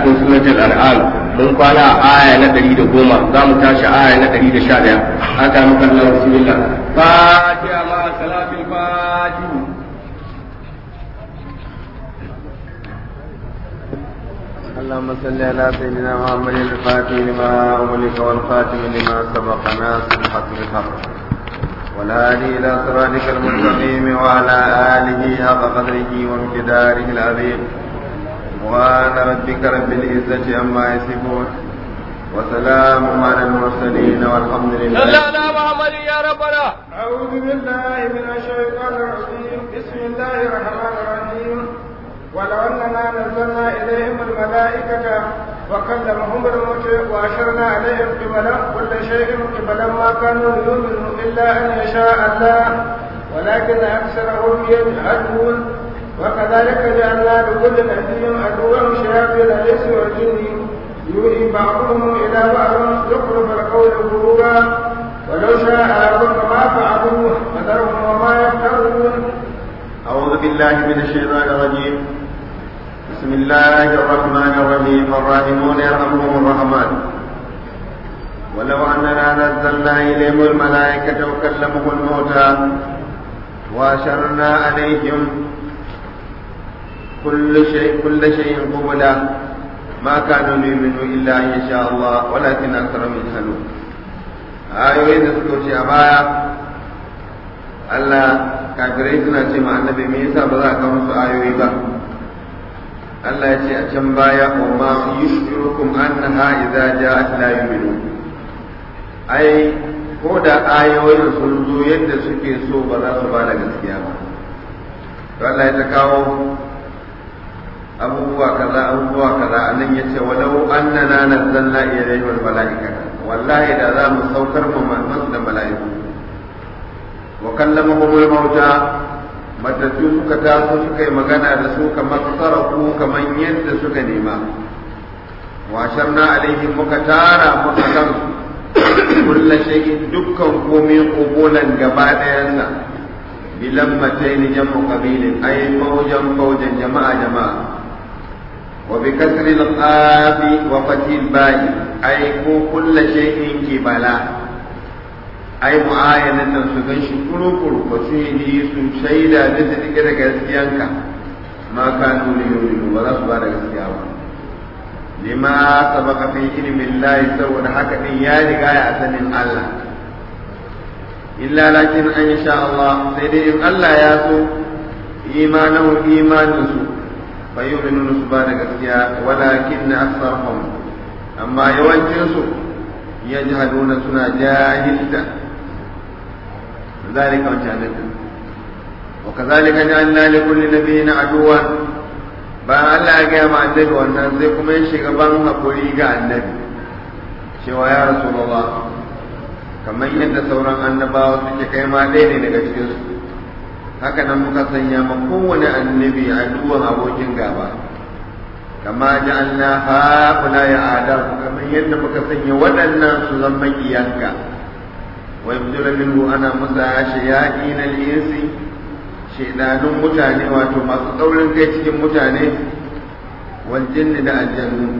cikin suratul an'am mun kwana a aya na 110 za mu tashi aya na 111 haka muka Allah bismillah fatiha ma salatul fatiha اللهم صل على سيدنا محمد الفاتح لما أغلق والخاتم لما سبق ناصر الحق بالحق والهادي إلى صراطك المستقيم وعلى آله حق قدره وامتداره العظيم سبحان ربك رب العزة عما يصفون وسلام على المرسلين والحمد لله صلى على محمد يا ربنا أعوذ بالله من الشيطان الرجيم بسم الله الرحمن الرحيم ولو أننا نزلنا إليهم الملائكة وكلمهم الموت وأشرنا عليهم قبلا كل شيء قبلا ما كانوا ليؤمنوا إلا أن يشاء الله ولكن أكثرهم يجهلون وكذلك جعلنا لكل نبي عدوا شياطين الإنس والجن يوحي بعضهم إلى بعض زخرف القول غرورا ولو شاء ربك ما فعلوه فذرهم وما يفترون أعوذ بالله من الشيطان الرجيم بسم الله الرحمن الرحيم الراحمون يرحمهم الرحمن ولو أننا نزلنا إليهم الملائكة وكلمهم الموتى وأشرنا عليهم كل شيء كل شيء قبلا ما كانوا ليؤمنوا إلا أن يشاء الله ولكن أكثرهم يجهلون ayoyin da suka wuce a baya Allah kafirai suna ce ma annabi me yasa ba za ka musu ayoyi ba Allah ya ce a can baya wa ma yushirukum annaha idza ja'at la yu'minun ai ko da ayoyin sun zo yadda suke so ba za su ba da gaskiya ba to Allah ya ta kawo abubuwa kaza abubuwa kaza annan yace walau annana nazzalna ilayhi wal malaikata wallahi da za mu saukar mu masu da mala'iku wa kallamahum al mauta matattu suka taso suka yi magana da su kamar sarafu kamar yadda suka nema wa sharna alaihim muka tara muka kan kullu shay'in dukkan komai qubulan gaba dayansa bilammatain jam'u qabilin ay mawjan mawjan jama'a jama'a وبكسر القاف وفتح الباء أي كل شيء كبلا أي معاينة سكن شكرو كرو وسيدي سيدا ذاتك رجسيانك ما كانوا ليؤمنوا ولا سبحانه رجسيانك لما سبق في علم الله سوى حكا يا رجاء أسن الله إلا لكن أن شاء الله سيدي الله ياسو إيمانه إيمان سوء فيؤمنون سبحانه gaskiya ولكن أكثرهم أما يوجهسوا يجهلون سنا جاهلة ذلك وجهلت وكذلك جعلنا لكل نبي عدوا ba Allah ya gaya ma annabi wannan sai kuma ya shiga ban haƙuri ga annabi cewa ya rasulullah kamar yadda sauran annabawa suke kai ma ɗaya ne daga cikinsu haka nan muka sanya ma kowane annabi a duwan abokin gaba kama ja'alna haula ya adam kamar yadda muka sanya waɗannan su zama makiyanka wa yabdula minhu ana musa shayatin al-insi shedanun mutane wato masu tsaurin kai cikin mutane wal jinni da aljannu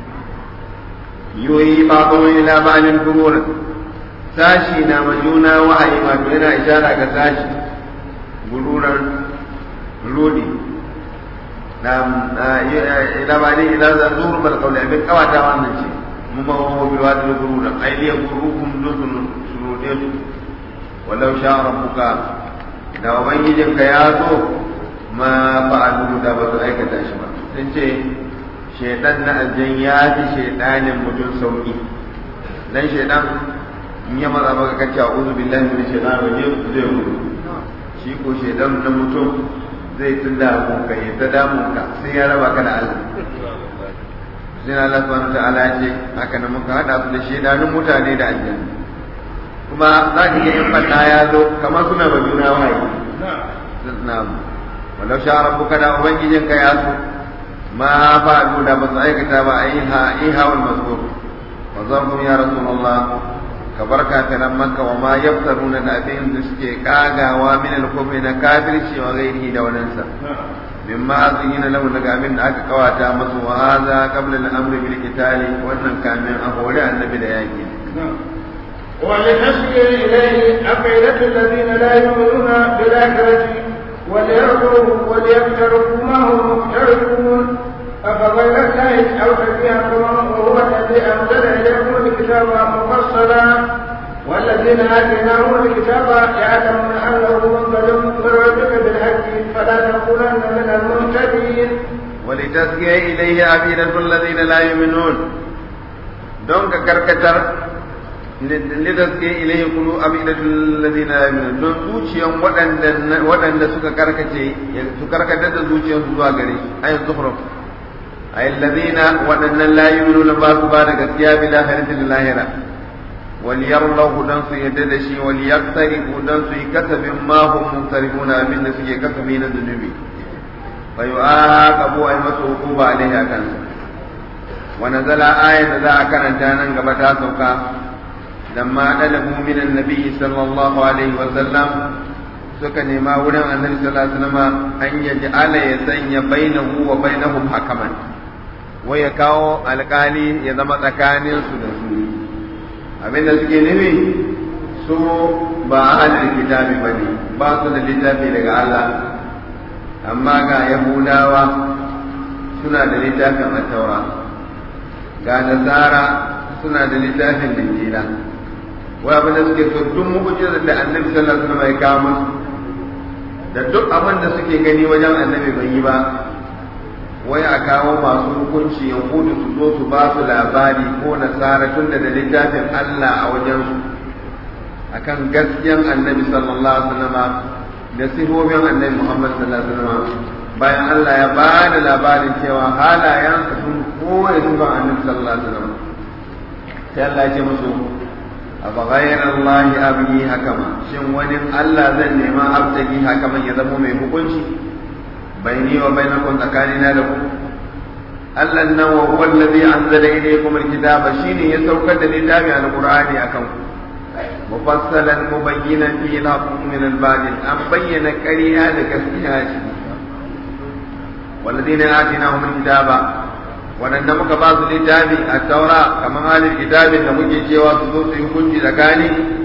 yoyi ba'dun ila ba'din gururan sashi na majuna wa'ayi wato yana ishara ga sashi gururar rudi na ila ba ne ila za zuru bal qawli abin kawata wannan ce mu ma wa bil wadi gurura ay li gurukum dukun surude walau sha rabbuka da ubangijin ka ya so ma fa'alu da ba su aikata shi ba sun ce shaidan na aljan ya fi shaidanin mutum sauki dan shaidan in ya maza maka kace a'udhu billahi minash shaitanir rajim zai gudu shi ko shaidan na mutum zai tun damu ka yi ta damun ka sai ya raba ka da Allah sai na Allah subhanahu ta'ala ya ce haka nan muka hada su da shaidanun mutane da aljanna kuma za ka ga in fada ya zo kamar suna ba juna wahayi na'am walau sha rabbuka da ubangijin ka ya so ma fa'alu da ba su aikata ba aiha aiha wal mazkur wa zarhum ya rasulullah ka bar kafiran makka wa ma yaftaruna da abin da suke kagawa min al-kufri na kafirci wa ghairihi da wadansa mimma azina lahu daga abin da aka kawata masu wa hadha qabla al-amr bil qitali wannan kamin a hore annabi da yaki ولتسقي إليه أفئدة الذين لا يؤمنون بالآخرة وليرضوا وليقترفوا ما هم مقترفون أفغير الله أو تبيعكم وهو الذي أنزل إليكم الكتاب مفصلا والذين آتيناهم الكتاب يعلمون أنه منزل من ربك بالحق فلا تكونن من المهتدين ولتسقي إليه أفئدة الذين لا يؤمنون دونك كركتر lidaske ilayhi qulu abidatul ladina yu'minun don zuciyan waɗanda waɗanda suka karkace su karkatar da zuciyan su zuwa gare shi ayin zufruf ay ladina waɗannan la yu'minuna ba su ba da gaskiya bi lahiratil lahira wal yarlahu dan su yadda da shi wal yaqtarifu dan su yi kasabin ma hum muntarifuna abin da suke kasabi na zunubi fa yu'aqabu ay masu hukuba alaihi akan wa nazala ayat da za a karanta nan gaba ta sauka لما طلبوا من النبي صلى الله عليه وسلم suka nema wurin annabi sallallahu alaihi wasallam an yaj'ala ya sanya bainahu wa bainahum hakaman wai ya kawo alkali ya zama tsakanin su da su abinda suke nufi su ba ahlul kitabi bane ba su da littafi daga Allah amma ga yahudawa suna da littafin at-taura ga nasara suna da littafin injila wai abin da suke so duk mu'jizar da annabi sallallahu alaihi wasallam ya kawo musu da duk abin da suke gani wajen annabi bai yi ba wai a kawo masu hukunci yahudu su zo su ba su labari ko nasara tun da littafin Allah a wajen su akan gaskiyan annabi sallallahu alaihi wasallam da sifofin annabi Muhammad sallallahu alaihi wasallam bayan Allah ya ba da labarin cewa halayen sun koya sifan annabi sallallahu alaihi wasallam sai Allah ya ce musu أفغير الله أبغي حكما شن ونم الله زن نما أبتغي حكما يزمو من حكمشي بيني وبينكم تكاننا لكم الله إنه هو الذي أنزل إليكم الكتاب شيني يسوكد الكتاب على القرآن أكم مفصلا مبينا فيه الحق من الباطل أم بين كريها لكسبها والذين آتيناهم الكتاب waɗanda muka ba su littafi a taura kamar halin kitabin da muke cewa su zo su yi hukunci tsakani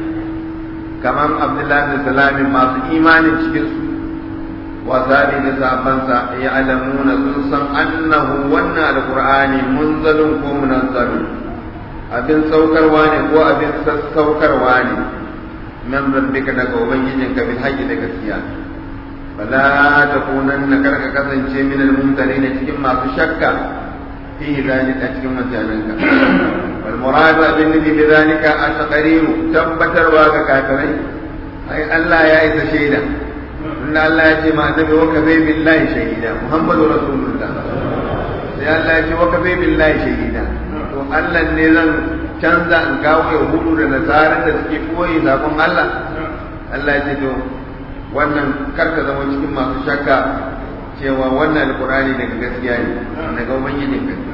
kamar abdullahi da salamin masu imanin cikin su wasabi da sabansa ya alamuna sun san annahu wannan alqur'ani munzalun ko munazzalun abin saukarwa ne ko abin sassaukarwa ne min rabbika daga ubangijinka bil haqqi da gaskiya fala takunanna karka kasance min al-mumtarin cikin masu shakka فيه ذلك أتكم متعنك والمراد بالنبي بذلك التقرير تبتر واك كافرين أي ألا يأس شهيدا إن الله يأتي ما النبي وكفي بالله شهيدا محمد رسول الله sai Allah ya ce wa kafe billahi shahida to Allah ne zan canza in kawo yahudu da nasarar da suke koyi zakon Allah Allah ya ce to wannan karka zama cikin masu shakka cewa wannan alkurani daga gaskiya ne daga ubangijin ka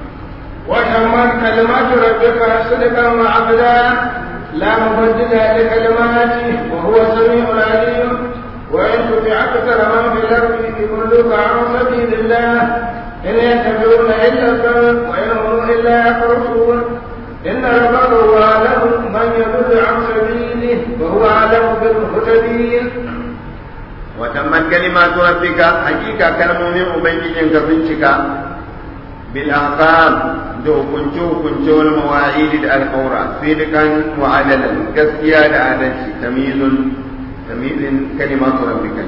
وتمت كلمات ربك صدقا وعبدا لا مبدل لكلماته وهو السميع العليم وان تطع اكثر من في الارض يضلوك عن سبيل الله ان يتبعون الا الظن وان هم الا يخرصون ان ربك هو اعلم من يضل عن سبيله وهو اعلم بالمهتدين وتمت كلمات ربك حقيقة كلمة من أبنجين كفنشك بالأحكام دو كنشو كنشو المواعيد القورة صدقا وعدلا كسيا لعدل تمييز تمييز كلمات ربك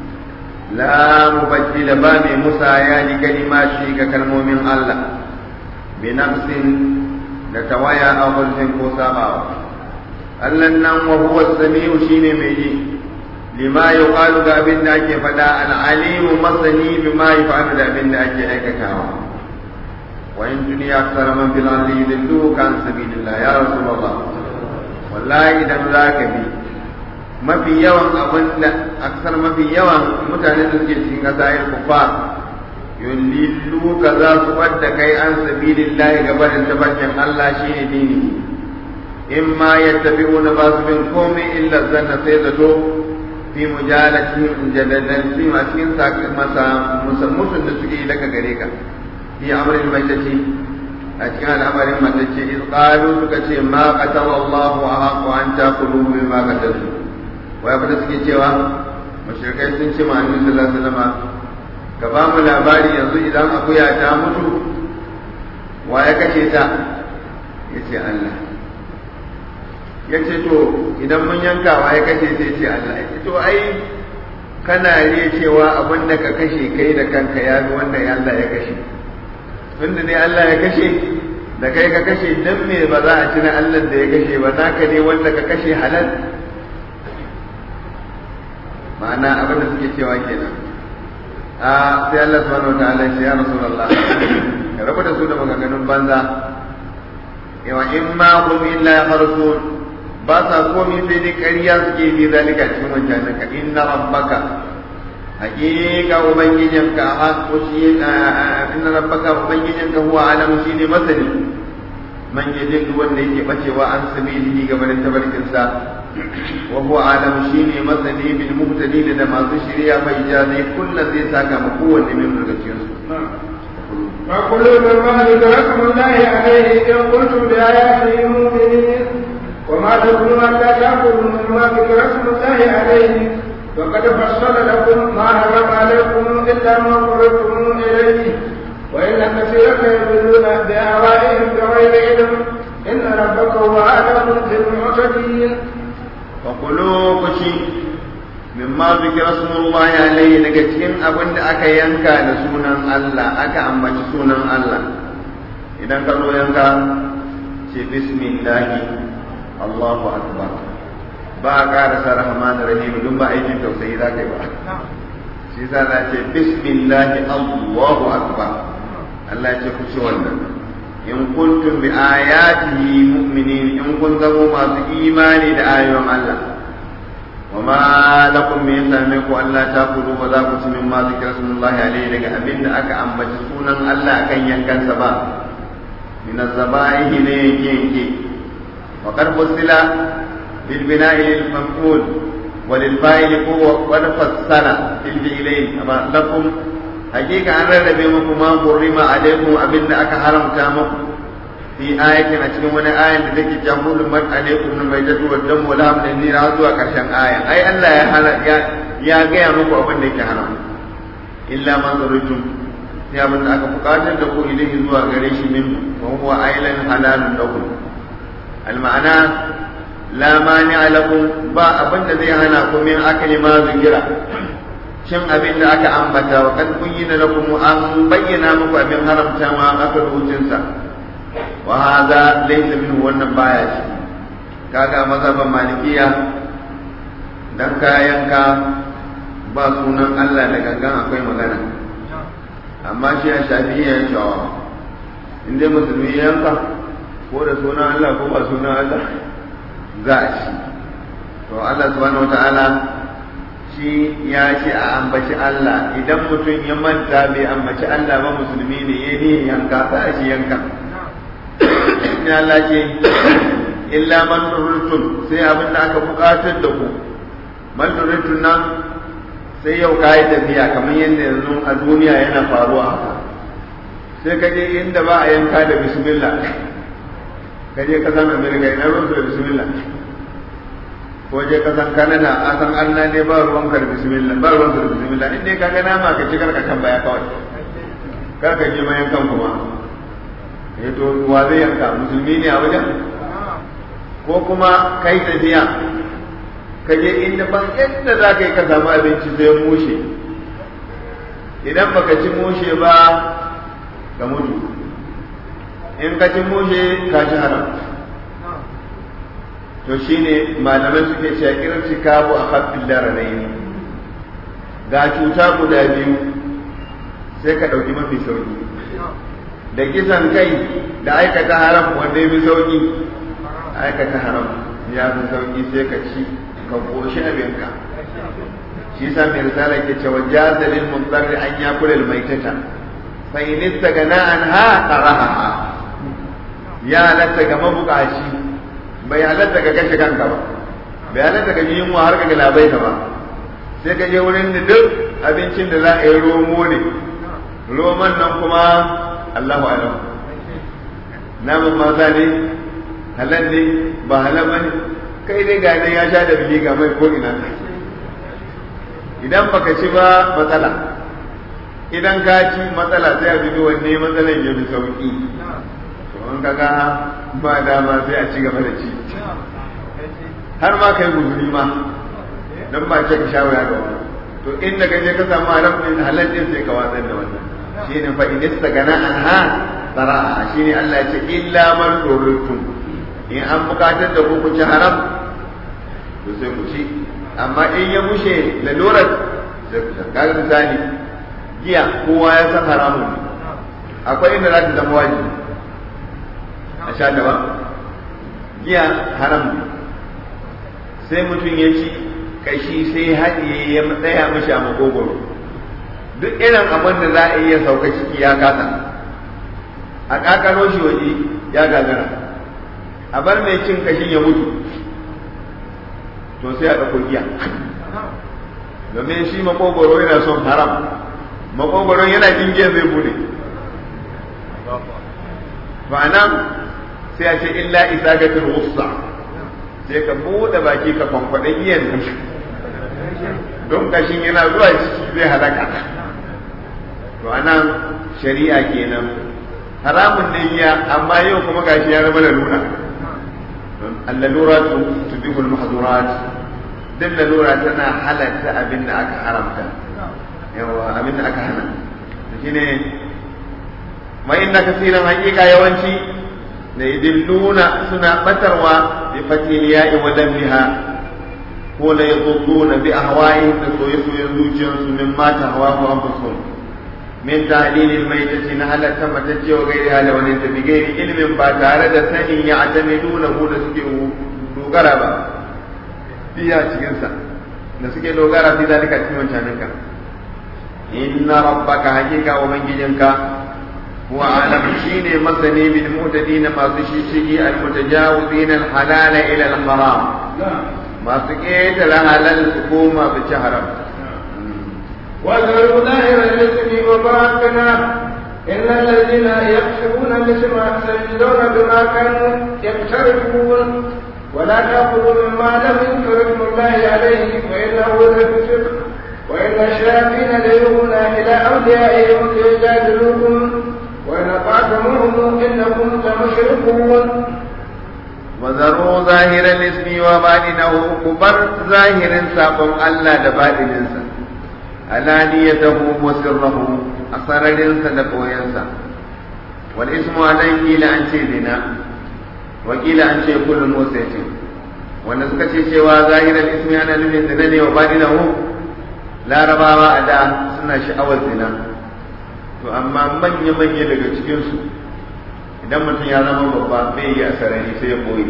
لا مبدل باب مسايا لكلمات كلمة من الله بنفس نتوايا أو خلف كوسابا الله وهو السميع شيني ميجي lima ya ƙwalu ga abin da ake faɗa al'alimu masani bi ma yi fa'adu da abin da ake aikatawa wa in duniya tsara man fil ardi yudillu kan sabilillah ya rasulullah wallahi idan za ka bi mafi yawan abin da aksar mafi yawan mutane da suke cikin ƙasa yin kufar yudillu ka za su wadda kai an sabilillah ga barin tabarkin Allah shi ne dini in ma yattabi'una ba su bin komai illa zanna sai zato fi mujalatihim jadadan fi ma cikin masa musammusun da suke daga gare ka fi amrin maitati a cikin al'amarin matacce iz qalu suka ce ma qatala Allah wa haqu an taqulu bima qatalu wai abin da suke cewa mushrikai sun ce ma annabi sallallahu alaihi wasallam ka ba mu labari yanzu idan akuya ta mutu wa ya kashe ta yace Allah yace to idan mun yanka wa ya kashe ta yace Allah yace to ai kana ne cewa abin da ka kashe kai da kanka ya bi wanda Allah ya kashe tunda ne Allah ya kashe da kai ka kashe dan me ba za a ci na Allah da ya kashe ba naka ne wanda ka kashe halal ma'ana abin da suke cewa kenan a sai Allah subhanahu wataala ya ce ya rasulullah ka rabu da su da maganganun banza yawa in ma hum illa yakhrusun ba sa komi sai dai ƙarya suke bi zalika cikin wancan ka inna rabbaka hakika ubangijinka haƙo shi inna rabbaka ubangijinka huwa alamu shine masani man yajid wanda yake bacewa an sabilihi ga barin tabarkinsa wa huwa alamu shine masani bil muhtadin da masu shirya bai jazi kullu zai saka ma kowanne min daga cikin su فكلوا مما ذكركم الله عليه إن قلتم بآياته مؤمنين وما تكونوا حتى تأكلوا مما ذكركم الله عليه وقد فصل لكم ما حرم عليكم إلا ما قررتم إليه وإن كثيرا يضلون بأهوائهم بغير علم إن ربك هو أعلم بالمعتدين فقلوا كشي مما ذكر اسم الله عليه daga cikin abin da aka yanka da sunan Allah aka ambaci sunan Allah idan ka zo yanka ce bismillah Allahu akbar ba a ƙarasa rahman rahim dun ba aikin tausayi za ka yi ba shi za a ce bismillah Allahu akbar Allah ce ku ci wannan in kuntum bi ayatihi mu'minin in kun zamo masu imani da ayoyin Allah wa ma lakum min samiku Allah ta kudu ba za ku ci min ma zikra sunullahi alaihi daga abin da aka ambaci sunan Allah akan yankansa ba min az-zabaihi ne yanke yanke wa qad fusila bil bina'i lil maf'ul وللفاعل قوة ونفصل في الفعلين أما لكم hakika an rarrabe muku ma hurrima alaikum abinda aka haramta muku fi ayatin a cikin wani ayan da take jamhurul man alaikum na mai dadu wa dam wala hamdan ni ra zuwa karshen ayan ai Allah ya ya ya gaya muku abin da yake haram illa man zuritum ya abin da aka bukatar da ku ilahi zuwa gare shi min wa huwa ailan halalun lakum al ma'ana la mani lakum ba abin da zai hana ku min akali ma zikira cin abin da aka ambata wa kan kunyina lakum an bayyana muku abin haramta ma aka rubucin sa wa hadha laysa minhu wannan baya shi kaga mazhaban malikiya dan kayanka ba sunan Allah da gangan akwai magana amma shi a shafi'i ya shawa in dai musulmi yanka ko da sunan Allah ko ba sunan Allah za a ci to Allah subhanahu wataala shi ya ce a ambaci Allah idan mutum ya manta bai ambaci Allah ba musulmi ne ya ne yanka za a shi yanka ya Allah ce illa man turutun sai abin da aka bukatar da ku man turutun nan sai yau ka yi tafiya kamar yadda yanzu a duniya yana faruwa haka sai ka je inda ba a yanka da bismillah ka je ka san amerika ina ruwan da bismillah ko je ka san Canada a san Allah ne ba ruwan ka da bismillah ba ruwan ka da bismillah in dai ka ga nama ka ci karka kan baya kawai kar ka je mayan kan kuma eh to wa zai yanka musulmi ne a wajen ko kuma kai tafiya ka je inda ban yadda za ka yi ka samu abinci sai mushe idan baka ci mushe ba ka mutu in ka ci mushe ka ci haram to shine malamai suke cewa irci kabu a haffin laranai ga cuta guda biyu sai ka ɗauki mafi sauki da kisan kai da aikata haram wanda ya fi sauki aikata haram ya fi sauki sai ka ci ka koshi abinka shi sa mai risala ke cewa jazalin mutsarri an ya kula maitata fa in istagana an ha taraha ya halatta ga mabukaci bai halatta ka kashe kanka ba bai halatta ka ji yunwa har ka labai ka ba sai ka je wurin da duk abincin da za a yi romo ne roman nan kuma Allahu alam naman maza ne halal ne ba halal ba ne kai dai ga ya sha da bili ga mai ko ina idan baka ci ba matsala idan ka ci matsala sai a bi wanne matsalan ya fi sauki to an kaga ba dama sai a ci gaba da ci har ma kai guzuri ma dan ba ce ka sha wuya ga wani to inda ka je ka samu haram din halal din sai ka watsar da wannan shine fa in istagana anha tara'a shine Allah ya ce illa man durrutum in an bukatar da ku ku ci haram to sai ku ci amma in ya mushe lalurar sai ku sha kaga misali giya kowa ya san haramun ne akwai inda za ta zama wajibi a sha ta ba giya haram ne sai mutum ya ci kashi sai haɗiye ya tsaya mashi a makogoro duk irin abin da za a iya sauka ciki ya kasa a kakaro shi waje ya gagara a bar mai cin kashin ya mutu to sai a ɗauko giya domin shi makogoro yana son haram makogoro yana jin giya zai bude nan sai a ce illa isagatul wusta sai ka bude baki ka kwankwaɗe giyan nan don kashin yana zuwa ciki zai halaka to anan shari'a kenan haramun ne giya amma yau kuma gashi ya zama lalura allalura tudihul mahzurat din lalura tana halatta abin da aka haramta yawa abin da aka hana shine ma inna kasiran haqiqa yawanci da yadilluna suna batarwa bi fatil ya'i wa dammiha ko la yadhudduna bi ahwa'ihim da soyayyen zuciyarsu min mata hawa ko anfusuhum min tahlil al-maytati na halatta matacce wa gairi hala wani ta bi gairi ilmin ba tare da sanin ya atamiduna ko da suke dogara ba fiya cikin sa da suke dogara fi zalika cikin wancan ka inna rabbaka hakika wa manjinka huwa alam shine masani bil mutadin masu shishigi al mutajawizin al halal ila al haram masu ketare halal su koma su ci haram وذروا ظاهر الاسم وباطنه إن الذين يكسبون الاسم سيجزون بما كانوا يقترفون ولا تأخذوا مما لم يذكر اسم الله عليه فإنه لفسق وإن الشياطين ليوحون إلى أوليائهم ليجادلوكم وإن أطعتموهم إنكم لمشركون وذروا ظاهر الاسم وباطنه كبر ظاهر ساقم الله دباطنسا علانيته وسره أسررنسا دقوينسا والاسم عليه لأن زنا وقيل أن كل موسيت wanda suka ce cewa zahirar ismi ana nufin zina ne wa badinahu larabawa a da suna sha'awar zina to amma manya-manya daga cikinsu idan mutum ya zama babba bai yi a sarari sai ya koyi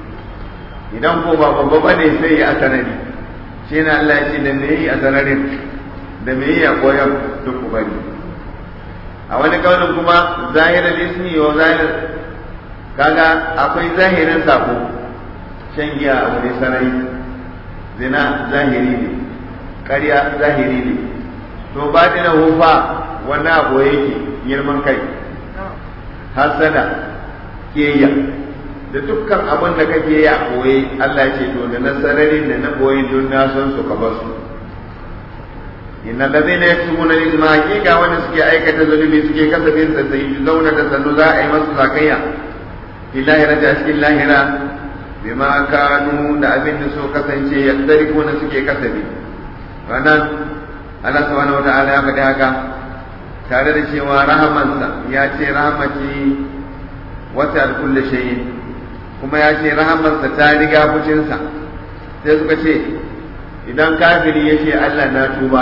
idan ko ba babba ba ne sai ya a sarari shi na Allah ya ce da me yi a sararin da me yi a koyar duk ku bari a wani kaunin kuma zahirar ismi wa zahir kaga akwai zahirin sako shan giya a wani sarari zina zahiri ne ƙarya zahiri ne to ba na hufa wani abu yake girman kai hasada keya da dukkan abin da kake yi a koye Allah ce to da na sararin da na koyi don na san su ka bar su inna allazina yaktubuna al-ithma hakika wanda suke aikata zulubi suke kasafin sa sai zauna da sannu za a yi masu zakayya fi lahira da cikin lahira bima kanu da abin da so kasance yaddarikuna suke kasafi wannan Allah subhanahu wata'ala ya faɗi haka tare da cewa rahamansa ya ce rahamati wata kulle shayi kuma ya ce rahamarsa ta riga fushinsa sai suka ce idan kafiri ya ce Allah na tuba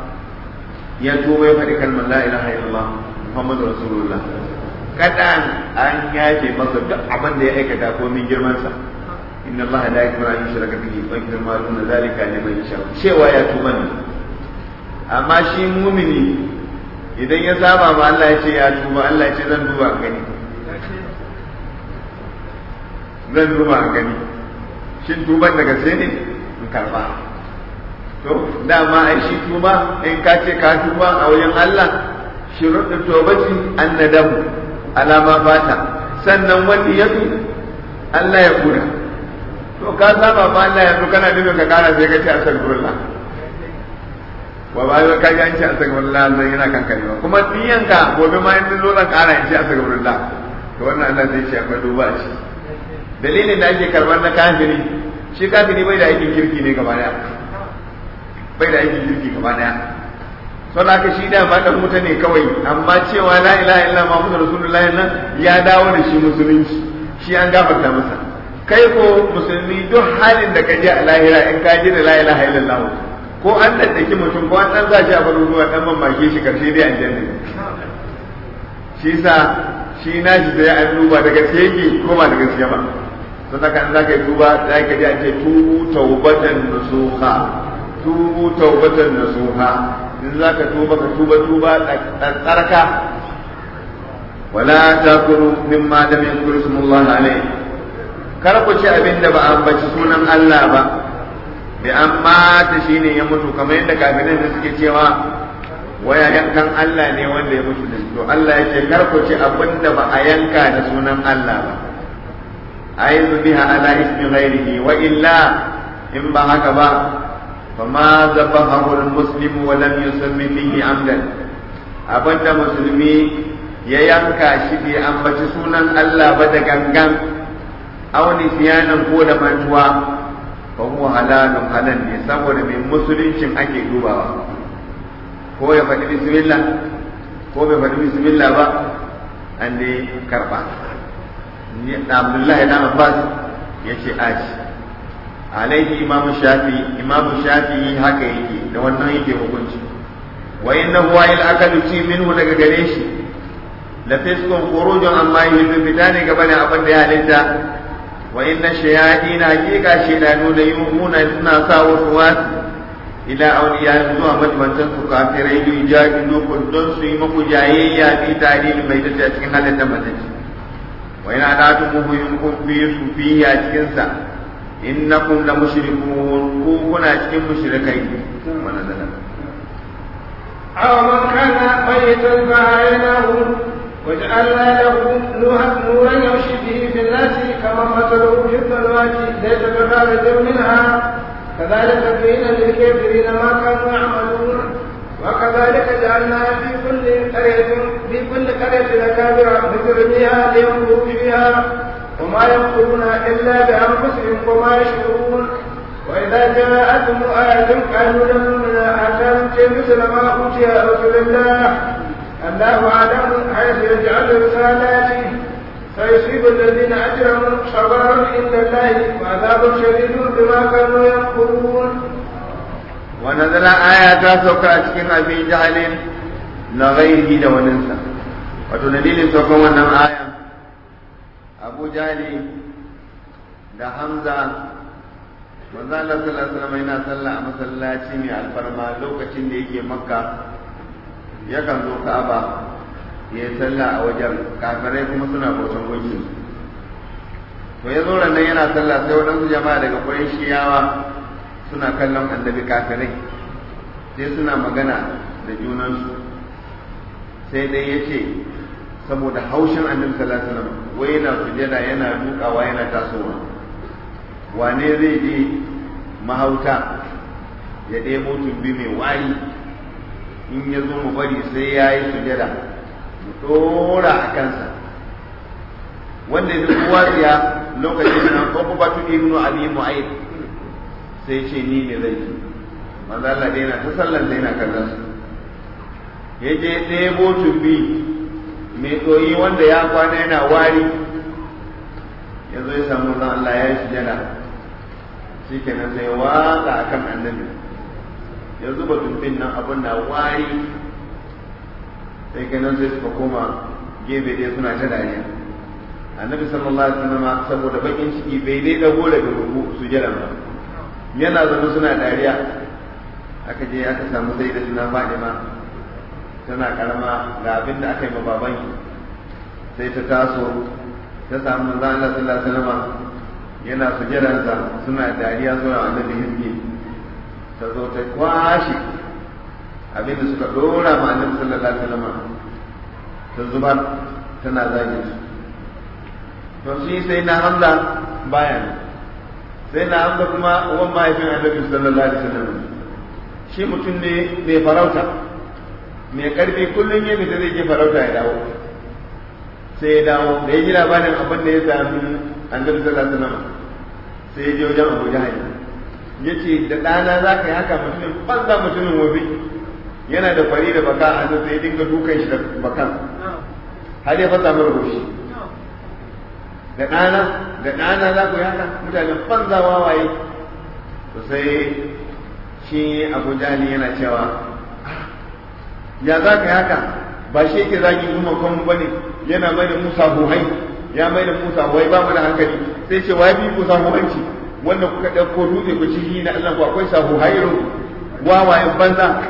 ya tuba ya faɗi kalmar la ilaha illallah Muhammadu Rasulullah kadan an yafe masa duk abin da ya aikata ko min girmansa inna Allah la yakfuru an yushraka bihi wa yaghfiru ma duna zalika liman yasha cewa ya tuba ne amma shi mumini idan ya saba ma Allah ya ce ya tuba Allah ya ce zan duba gani zan duba gani shin tuban daga sai ne in karba to dama ai shi tuba in ka ce ka tuba a wajen Allah shuruɗin tobati an nadamu alama fata sannan wani ya fi Allah ya kura to ka saba ma Allah yanzu kana nufin ka kara sai ka ce astagfirullah wa ba yau ka ji an ce astagfirullah zan yana kankare ba kuma niyanka gobe ma yanzu zo zan kara in ce astagfirullah to wannan Allah zai ce akwai duba a ci dalilin da ake karɓar na kafiri shi kafiri bai da aikin kirki ne gaba daya bai da aikin kirki gaba daya sau da aka shi da ma dan wuta ne kawai amma cewa la ilaha illa muhammadu rasulullah nan ya dawo da shi musulunci shi an gafarta masa kai ko musulmi duk halin da ka je a lahira in ka ji da la ilaha illallah ko an daddaki mutum ko an dan za shi a baro ruwa dan mamake shi karshe dai aljanna shi sa shi na shi sai an duba daga gaske yake ko ba da gaskiya ba don haka in za ka yi duba za ka ji an ce tubu taubatan nasuha tubu taubatan nasuha in za ka tuba ka tuba tuba tsarka wala takulu mimma lam yadhkur ismullah alayh kar ku ci abin da ba a ambaci sunan Allah ba bi amma ta shine ya mutu kamar yadda kafirai da suke cewa waya yankan Allah ne wanda ya mutu da to Allah ya ce kar ku ci abin da ba a yanka da sunan Allah ba aizu biha ala ismi ghairihi wa illa in ba haka ba فما ذبحه المسلم ولم يسمي فيه عمدا abinda musulmi ya yanka shi bai ambaci sunan Allah ba da gangan auni siyanan ko da mantuwa fa huwa halalun halal ne saboda mai musuluncin ake dubawa ko ya faɗi bismillah ko bai faɗi bismillah ba an dai karɓa ni Abdullahi dan Abbas yace aji alaihi imam shafi imam shafi haka yake da wannan yake hukunci wa innahu wa il akalu ci minhu daga gare shi la fiskun khurujun amma yuhibbu fitani gaba da abin da ya halitta wa inna shayatin hakika shaydanu da yuhuna suna sa wasu wasu ila awliya zuwa majmantan su kafirai da ijadilu kun don su yi muku jayayya fi tarihi mai tace a cikin halittar mace wa ina da tumu yunkun fi su fi a cikin sa innakum la mushrikun ku kuna cikin mushrikai wannan da أو من كان ميتا فأحييناه وجعلنا له نورا يمشي به في الناس كما مثله في الظلمات ليس بخارج منها كذلك زين للكافرين ما كانوا يعملون وكذلك جعلنا في كل قرية في كل قرية أكابر مجرميها لينظروا فيها وما ينقلون إلا بأنفسهم وما يشعرون وإذا جاءتهم آية قالوا لن نؤمن حتى نؤتي مثل ما أوتي رسول الله الله أعلم حيث يجعل رسالاته فيصيب الذين أجرموا صبر عند الله وعذاب شديد بما كانوا يكفرون ونزل آيات سوكا cikin abin jahalin na ghairihi da waninsa wato dalilin saukan wannan aya abu jali da hamza manzo Allah sallallahu alaihi wasallam yana sallah a masallaci mai alfarma lokacin da yake makka yakan zo ka'aba ya yi sallah a wajen kafirai kuma suna bautan gunki to ya zo nan yana sallah sai waɗansu jama'a daga shiyawa suna kallon annabi kafirai sai suna magana da junansu sai dai ya ce saboda haushin annabi sallallahu alaihi wasallam wai yana sujada yana dukawa yana tasowa wane zai je mahauta ya ɗebo tumbi mai wari in ya zo mu bari sai ya yi sujada mu ɗora a kansa wanda ya kowa tsiya lokacin nan ko ba tu ibnu abi mu'ayyid sai ce ni ne zai ci manzo Allah dai yana ta sallan da yana kallon su ya je ɗebo tumbi mai ɗoyi wanda ya kwana yana wari ya zo ya samu zan Allah ya yi sujada shi kenan sai waka a kan annabi ya zuba tumbin nan abin na wari sai kenan sai suka koma gefe ɗaya suna ta dariya annabi sallallahu alaihi wasallam saboda bakin ciki bai dai dago daga rubu sujada ba yana zama suna dariya aka je aka samu sai da suna Fadima tana karama ga abin da aka yi ma babanki sai ta taso ta samu manzo Allah sallallahu alaihi wasallam yana sujadansa suna dariya suna annabi hizbi ta zo ta kwashe abinda suka dora ma annabi sallallahu alaihi wasallam ta zubar tana zagin su to shi sai na hamza baya ne sai na hamza kuma uwan mahaifin annabi sallallahu alaihi wasallam shi mutum ne mai farauta mai karfi kullum ya fita zai je farauta ya dawo sai ya dawo da ya ji labarin abin da ya sami annabi sallallahu alaihi wasallam sai ya je wajen Abu Jahal ya ce da ɗana za ka yi haka mutumin banza mutumin wabi yana da fari da baka a sai ya dinga dukan shi da bakan har ya fasa mara goshi da ɗana da ɗana za ku yi haka mutanen banza wawaye to sai shi Abu Jahal yana cewa ya za ka yi haka ba shi yake zagi kuma kan bane yana mai da Musa buhai ya mai da Musa buhai ba mu da hankali sai ce wai bi Musa buhanci wanda kuka ɗauko dutse ku ci na Allah ku akwai sahu hairu wawayen banza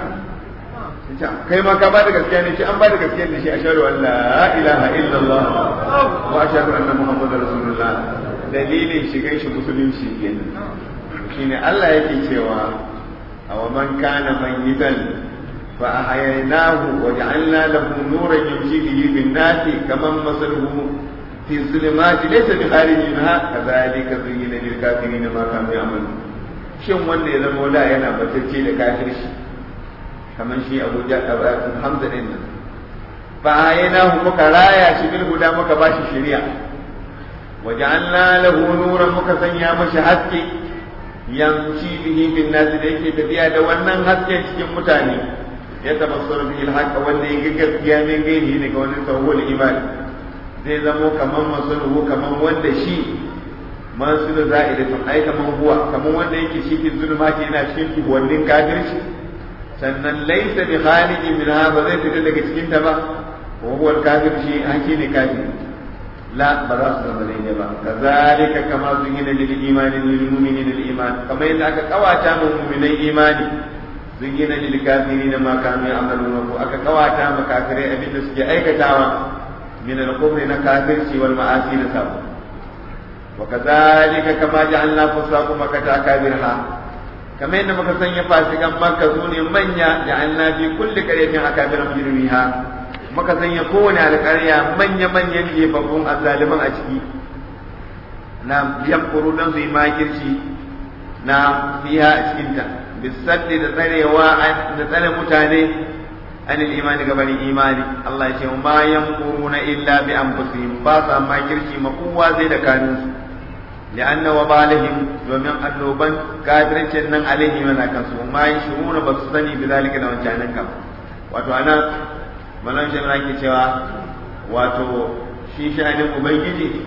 kai ma ka ba da gaskiya ne ce an ba da gaskiya ne shi ashhadu an la ilaha illallah wa ashhadu anna muhammadar rasulullah dalilin shigan shi musulunci kenan shine Allah yake cewa aw man kana mayyitan فأحييناه وجعلنا له نورا يمشي به في الناس كمن مثله في الظلمات ليس بخارج منها كذلك زين للكافرين ما كانوا يعملون shin wanda ya zama da yana batacce da kafirci kamar shi Abu Hamza din nan fa ayna muka raya shi bil huda muka bashi shari'a waja'alna lahu nuran muka sanya mashi haske yamshi bihi bin nas da yake tafiya da wannan haske cikin mutane ya tabassaru bihi al wanda ya gaskiya min gaini ne ga wani tawhul iman zai zamo kaman masuluhu kaman wanda shi masulu za'idatun ai kaman huwa kaman wanda yake shi fi zulmati yana cikin tuhuwannin kafirci sannan laisa bi kharijin min ba zai fita daga cikin ta ba wa huwa al-kafir shi an shi ne kafir la ba za su zama daidai ba kazalika kama zuyina lil imani lil mu'minina lil iman kamar yadda aka kawata mu mu'minai imani zuyina lil kafirin ma kanu ya'maluna ko aka kawata ma kafirai abinda suke aikatawa min al-kufri na kafirci wal ma'asi da sabo وكذلك كما جعلنا فساق مكة أكابرها كما إن مكة سنة فاسقا مكة سوني من جعلنا في كل قرية أكابر مجرميها مكة سنة كون على قرية من من ينجي فقوم الظالما أشكي نعم يمكروا نفسي ما كرشي نعم فيها أشكنتا بالسد تتري وعد تتري متاني عن الإيمان قبل إيماني الله يقول ما يمكرون إلا بأنفسهم باسا ما كرشي مقوة زي كانوا لأن وبالهم ومن أنوبان كافرين شنن عليهم من أكسو ما يشعرون بسطني بذلك لو كانن كم wato ana malan shi ke cewa wato shi sha'anin ubangiji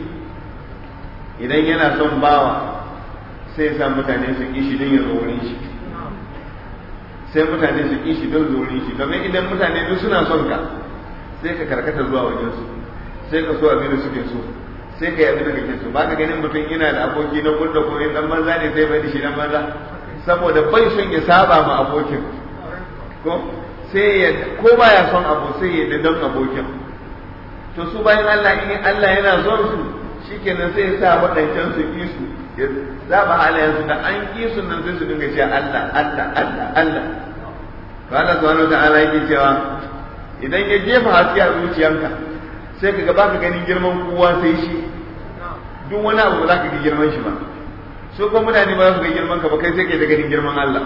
idan yana son bawa sai sa mutane su kishi don ya zo wurin shi sai mutane su kishi don zo wurin shi domin idan mutane duk suna son ka sai ka karkata zuwa wajen su sai ka so abin da suke so sai ka yi abin da kake so ba ka ganin mutum yana da aboki na gudda ko dan banza ne sai bai da shi dan banza saboda bai son ya saba ma abokin ko sai ya ko baya son abu sai ya don abokin to su bayan Allah in Allah yana son su shikenan sai ya sa waɗancan su ki su ya saba halayen su da an ki su nan sai su dinga cewa Allah Allah Allah Allah to Allah subhanahu wa ta'ala yake cewa idan ya jefa haske a zuciyanka sai ka ga baka ganin girman kowa sai shi duk wani abu ba za ka ga girman shi ba su kuma mutane ba za su ga girman ka ba kai sai kai ta ganin girman Allah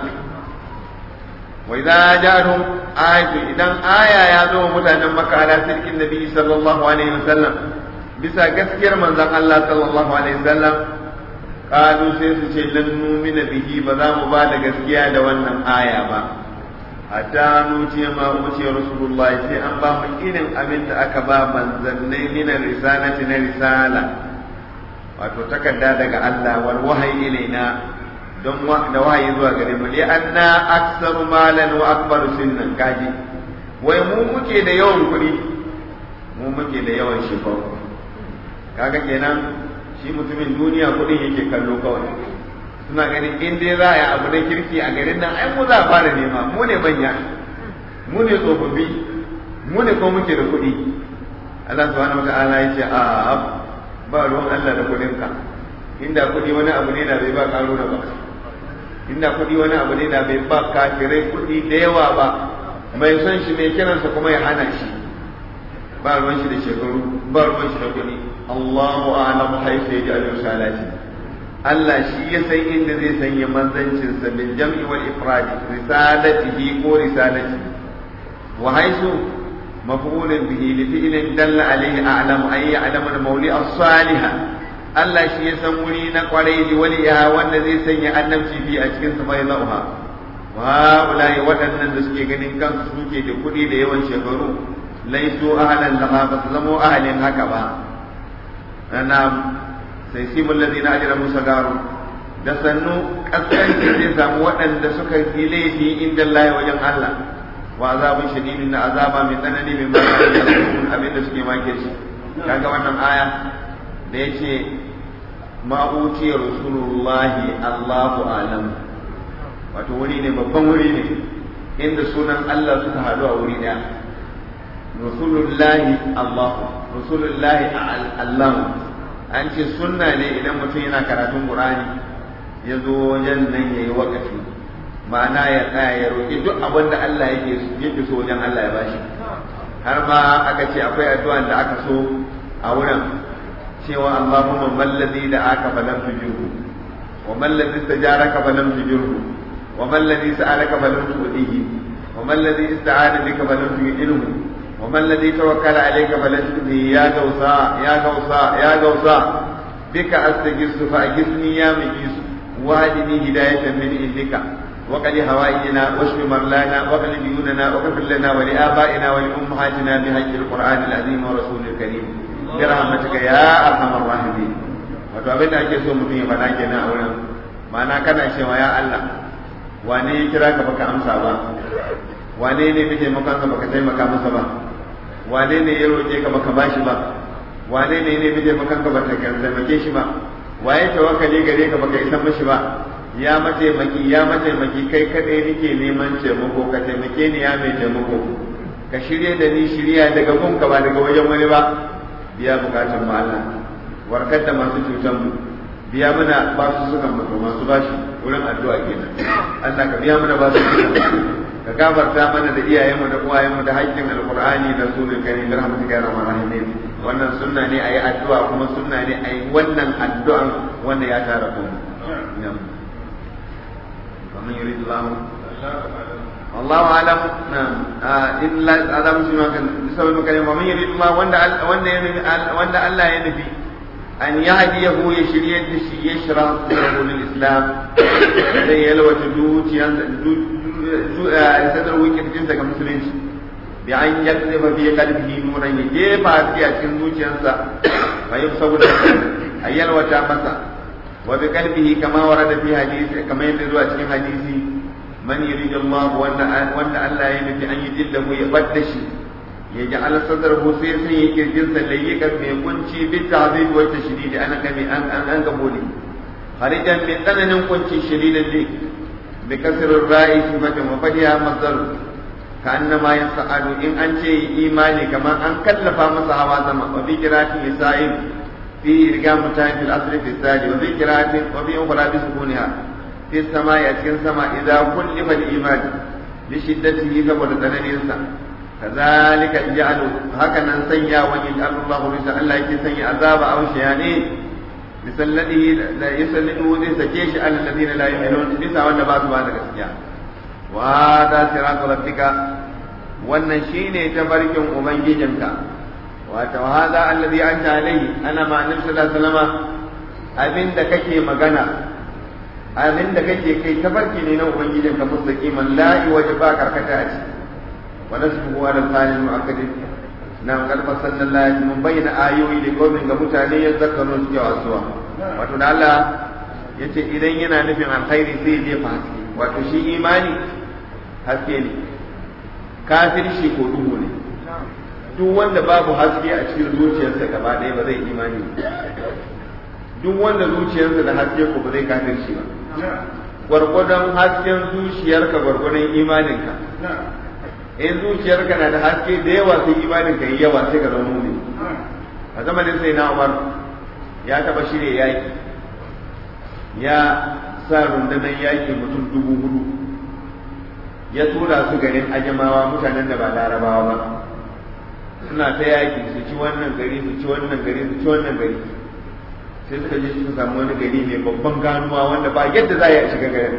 wa idza ja'ahum ayatu idan aya ya zo wa mutanen Makka ala sirkin nabi sallallahu alaihi wasallam bisa gaskiyar manzon Allah sallallahu alaihi wasallam qalu sai su ce lan numina bihi ba za mu ba da gaskiya da wannan aya ba hatta nuce ma wuce rasulullah sai an ba mu irin abin da aka ba manzannai min risalati na risala wato takarda daga Allah wal wahayi ilaina don da wahayi zuwa gare mu li anna aktsaru malan wa akbaru sinnan kaji wai mu muke da yawan kuɗi mu muke da yawan shifau kaga kenan shi mutumin duniya kuɗin yake kallo kawai suna ganin in dai za a yi abu na kirki a garin nan ai mu za a fara nema mu ne manya mu ne tsofaffi mu ne ko muke da kuɗi Allah subhanahu wata'ala ya ce a ba ruwan Allah da kuɗin ka inda kuɗi wani abu ne da bai ba karo da ba inda kuɗi wani abu ne da bai ba kafirai kuɗi da yawa ba mai son shi mai kiransa kuma ya hana shi ba ruwan shi da shekaru ba ruwan shi da kuɗi Allahu a'lamu haifa ya ji al-risalati Allah shi ya san inda zai sanya manzancinsa bil jam'i wal ifrad risalatihi ko risalati wa haisu maf'ulun bihi li fi'lin dalla alayhi a'lamu ay ya'lamu al-mawli as-salih Allah shi ya san wuri na kwarai li waliya wanda zai sanya annabci fi a cikin sa mai zauha wa ulai waɗannan da suke ganin kansu suke da kuɗi da yawan shekaru laisu ahlan lama ba su zamo ahalin haka ba ana sai sibul ladina ajramu sagaru da sannu kaskanci zai samu waɗanda suka yi laifi inda Allah wajen Allah wa azabun shadidin na azaba mai tsanani mai bayan abin da suke make shi kaga wannan aya da yace ma uti rasulullahi Allahu alam wato wuri ne babban wuri ne inda sunan Allah suka haɗu a wuri ɗaya rasulullahi Allahu rasulullahi Allah an ce sunna ne idan mutum yana karatun Qur'ani ya zo wajen nan yayi wakafi ma'ana ya tsaya ya roƙi duk abin da Allah yake yake so wajen Allah ya bashi har ma aka ce akwai addu'an da aka so a wurin cewa Allahumma man ladhi da aka falam tujurhu wa man ladhi istajaraka falam tujurhu wa man ladhi sa'alaka falam tudihi wa man ladhi ista'ana bika falam tu'inhu wa man ladhi tawakkala alayka falam tudhi ya gausa ya gausa ya gausa bika astaghithu fa aghithni ya mughith واهدني هداية من عندك وقل هوائجنا واشف مرلانا وقل ديوننا واغفر لنا ولآبائنا ولأمهاتنا بحج القرآن العظيم ورسوله الكريم برحمتك يا أرحم الراحمين wato abin da ake so mutum ya faɗa kenan a wurin ma'ana kana cewa ya Allah wane ya kira ka baka amsa ba wane ne kake taimakon ka baka taimaka masa ba wane ne ya roƙe ka baka bashi ba wane ne ne kake taimakon ka baka taimake shi ba waye tawakkali gare ka baka isa mishi ba ya mataimaki ya mataimaki kai kadai nake neman taimako ka taimake ni ya mai taimako ka shirye da ni shirya daga gunka ba daga wajen wani ba biya bukatun mu Allah warkar da masu cutan mu biya mana ba su suka mutu masu bashi wurin addu'a kenan Allah ka biya mana ba su ka gafarta mana da iyayenmu da uwayenmu da haƙƙin alqur'ani da sunan karim da rahmatuka ya rahman rahimin wannan sunna ne ayi addu'a kuma sunna ne ayi wannan addu'an wanda ya tara ku ومن يريد الله والله اعلم نعم الا عذاب شنو كان بسبب كلمه ومن يريد الله وند وند وند الله ينفي أن يهديه يشري الدشي يشرح صدره للإسلام زي يلوى تدوت صدره كتجنسة كمسلمين بأن يكذب في قلبه نورا يجيب في أكين دوتيانسا فيبصر أن يلوى تامسا وبقلبه كما ورد في حديث كما يبدو أكين حديثي من يريد الله وأن وأن الله ينفي أن يجله يبدشي يجعل صدره سيسا يكرجنسا ليكا من كنشي بالتعذيب والتشديد أنا كمي أن أن أن قبولي خارجا من أنا كنشي شديدا لي بكسر الراء صفة وفدها مصدر كأنما يسأل إن أنشي إيماني كما أن كلف مصحى زما وفي قراءة يسائل في إرقام في الأصل في الثاني وفي قراءة وفي أخرى بسكونها في السماء يتكن سماء إذا كلف الإيمان لشدته سبب تنانيسا كذلك جعل هكذا سيا ويجعل الله رسا الله يكي سيا عذاب أو شيانين بسلته لا يسلته ذي سكيش على الذين لا يؤمنون بسا وانا بعض بعض الأسياء وهذا صراط ربك wannan shine tafarkin ubangijinka wato hada alladhi anta alayhi ana ma annabi sallallahu alaihi wasallam abinda kake magana abinda kake kai tafarki ne na ubangijinka mustaqiman la yuwajba karkata a ciki ونسبه على الفاعل المؤكد نعم قد فصلنا الله من بين آيوي لقوم متاني يذكرون سكي واسوا wato da Allah ya ce idan yana nufin alkhairi sai je fa haske wato shi imani haske ne kafir shi ko duhu ne duk wanda babu haske a cikin zuciyarsa gaba ɗaya ba zai imani duk wanda zuciyarsa da haske ko ba zai kafir shi ba gwargwadon hasken zuciyarka gwargwadon imaninka in zuciyarka na da haske da yawa sai imanin ka yi yawa sai ka zama mumin a zamanin sai na umar ya taba shirya yaki ya sa rundunar yaƙi mutum dubu hudu ya tura su garin ajamawa mutanen da ba larabawa ba suna ta yaƙi su ci wannan gari su ci wannan gari su ci wannan gari sai suka je suka samu wani gari mai babban ganuwa wanda ba yadda za a yi a shiga garin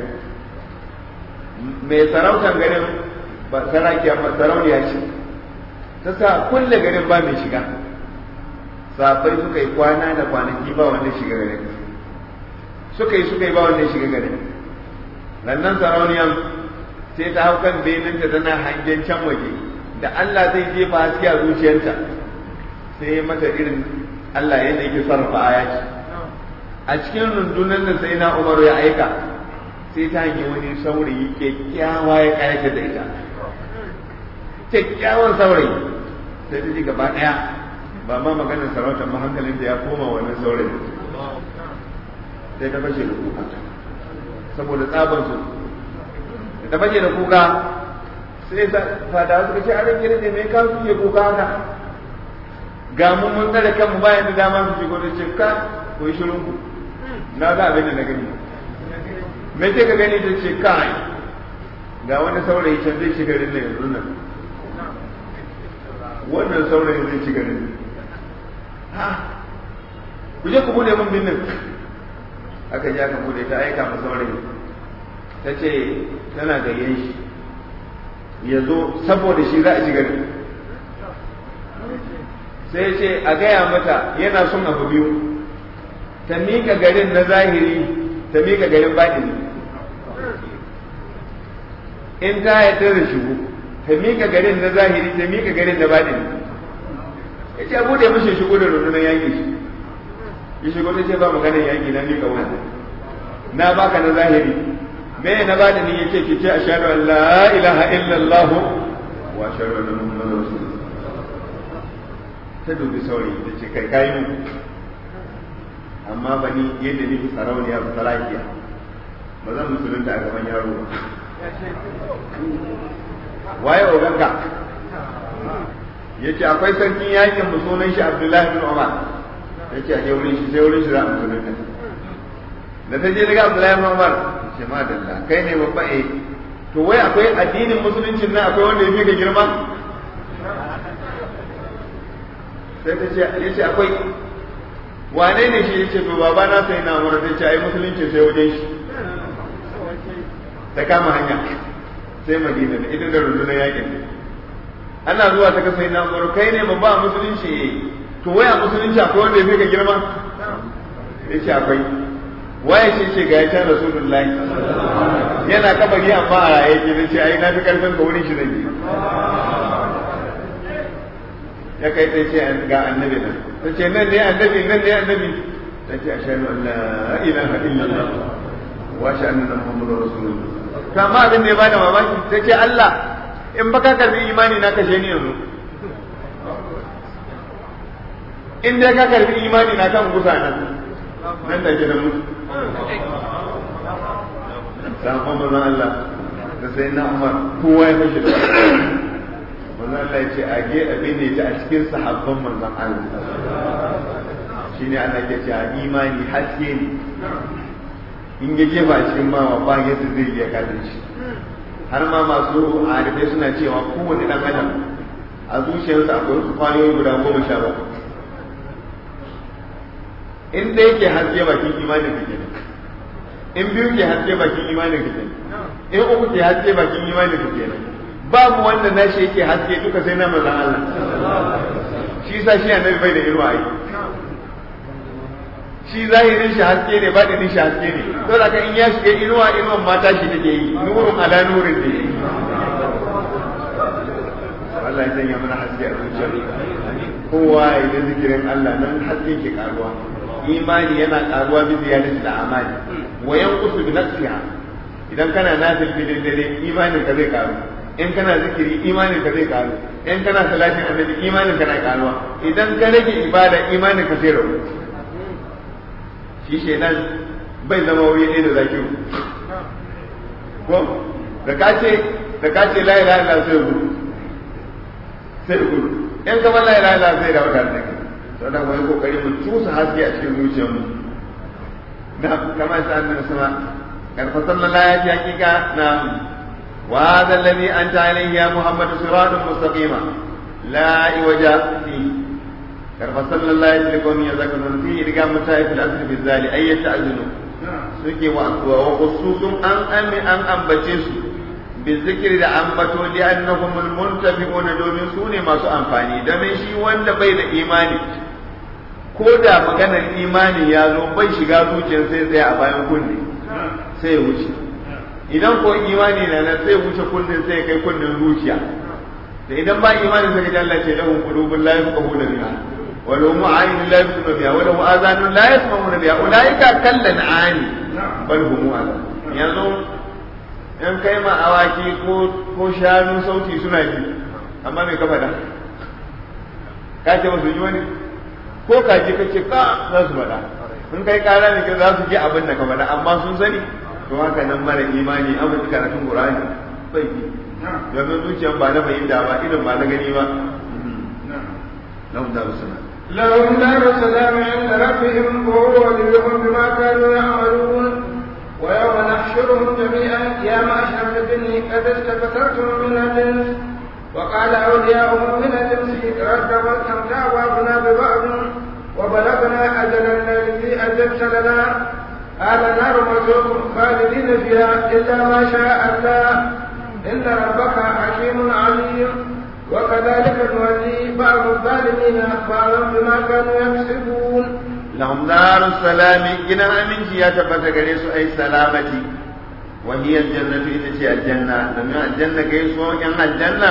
mai sarautar garin ba sarakiya ba sarauniya ce ta sa kulle garin ba mai shiga safai suka yi kwana da kwanaki ba wanda shiga garin suka yi suka yi ba wanda shiga garin lannan sarauniyan sai ta hau kan beninta tana hangen can waje da Allah zai jefa haske a zuciyarta sai ya mata irin Allah yadda yake sarrafa ayaki a cikin rundunar da sai na Umaru ya aika sai ta hangi wani saurayi kyakkyawa ya kayata da ita kyakkyawan saurayi sai ta ji gaba ɗaya ba ma maganar sarautar ma hankalin da ya koma wannan saurayi sai ta fashe da kuka saboda tsaban su ta fashe da kuka sai fadawa suka ce a rage ne mai kawo suke kuka haka ga mun mun tsare kanmu bayan da dama su shigo da cikka ko yi shirin ku na ga abin da na gani me ce ka gani ta ce kai ga wani saurayi can zai shiga rinna yanzu nan wannan saurayi zai shiga rinna ha ku je ku bude mun binnin aka je aka bude ta aika ma saurayi ta ce tana gayyen shi ya zo saboda shi za a shiga rinna sai ce a gaya mata yana son abu biyu ta mika garin na zahiri ta mika garin baɗini in ta yarda da shigo ta mika garin na zahiri ta mika garin na baɗini ya ce abu da ya mashi shigo da rundunar yaƙi shi ya shigo ta ce ba maganar yaƙi na mika wani na baka na zahiri me na baɗini ya ce ki ce a shaɗu an la ilaha illallah wa shaɗu an muhammadu rasulullah ta dubi saurayi da ce kai kayi mu amma ba ni yadda nake sarauniya ba salakiya ba zan musulunta a gaban yaro ba waye oganka ya ce akwai sarkin yakin mu sunan shi abdullahi bin umar ya ce a wurin shi sai wurin shi za a musulunta da ta je daga abdullahi bin umar ya ce ma dalla kai ne babba eh to wai akwai addinin musuluncin nan akwai wanda ya fi ka girma sai ta ce ya ce akwai wane ne shi ya ce to baba na sai na mura ta ce ai musulunci sai wajen shi ta kama hanya sai madina da ita da rundunar yakin ana zuwa ta kasa na mura kai ne babba a musulunci to waya musulunci akwai wanda ya fi ka girma ya ce akwai waye ce ce ga ya can rasulullahi yana kabari amma a raye ke ce ai na fi karfin ka wurin shi zai ya kai ta ce ga annabi nan ta ce nan ne annabi nan ne annabi ta ce ashhadu an la ilaha illallah wa ashhadu anna muhammadar rasulullah to amma abin da ya bada mamaki ta ce Allah in baka karbi imani na kashe ni yanzu in dai ka karbi imani na kan gusa nan nan da gidan mutu sabon manzon Allah da sai na Umar kowa ya fashe da manzon Allah ya ce a ge abin ne ta a cikin sahabban manzon Allah shine ana ke cewa imani haske ne in ya jefa a cikin mawa ba yadda zai iya kadin shi har ma masu arifai suna cewa kowane dan adam a zuciyarsa akwai wasu kwayoyi guda goma sha bakwai in da yake haske bakin imanin ka kenan in biyu ke haske bakin imanin ka kenan in uku ke haske bakin imanin ka kenan babu wanda na shi yake haske duka sai na manzon Allah shi sa shi annabi bai da irwa ai shi zahirin shi haske ne ba da shi haske ne to da in ya shiga inuwa inuwan mata shi take yi nurun ala nurin ne Allah ya sanya mana haske a zuciyar kowa ya yi zikirin Allah nan haske ke karuwa imani yana karuwa bi ziyadati da amali wa yanqusu bi nafsiha idan kana nafil filin dare imanin ka zai karu in kana zikiri imanin ka zai karu in kana salatin annabi imanin ka na karuwa idan ka rage ibada imanin ka sai rabu shi shedan bai zama wuri ɗaya da zakiru ko da ka ce da ka ce la ilaha illa sai gudu sai gudu in ka la ilaha illa sai da wadanda sannan wani kokari mu cusa haske a cikin zuciyarmu na kamar sa annabi sama karfa sallallahu ya ce hakika na wa hadha alladhi anta alayhi ya muhammad siratun mustaqima la iwaja fi karfa sallallahu ya ce kawai ya zaka nun fi riga mutai fil asr bi zali ayyata azunu suke wa wa khususun an ami an ambace su bizikir da ambato li annahum almuntafiquna domin su ne masu amfani domin shi wanda bai da imani ko da maganar imani ya zo bai shiga zuciyar sai tsaya a bayan kunne sai ya wuce idan ko imani na nan sai wuce kunnen sai kai kunnen zuciya da idan ba imani sai ga Allah ce lahum qulubun la yafqahuna biha wa lahum a'yunun la yabsiruna biha wa lahum adhanun la yasma'una biha ulaika kallan ani bal hum yanzu in kai ma awaki ko ko shanu sauti suna ji amma me ka faɗa ka ce musu yi wani ko ka je kace ka za su faɗa in kai kara ne za su ji abin da ka faɗa amma sun sani to haka nan mara imani an mutu karatun qur'ani bai yi domin zuciyan ba na fahimta ba irin ba na gani ba lahum daru salam لهم دار السلام عند ربهم وهو وليهم بما كانوا يعملون ويوم نحشرهم جميعا يا معشر الجن قد استكثرتم من الجنس وقال أولياؤهم من الجنس ربنا استمتع بعضنا ببعض وبلغنا أجلنا الذي أجلت لنا قال النار مرجوكم خالدين فيها إلا ما شاء الله إن ربك حكيم عليم وكذلك نولي بعض الظالمين بعضا بما كانوا يكسبون لهم دار السلام جنا من يا تبت غريس أي سلامتي وهي الجنة إذا الجنة لما الجنة كيس وجن الجنة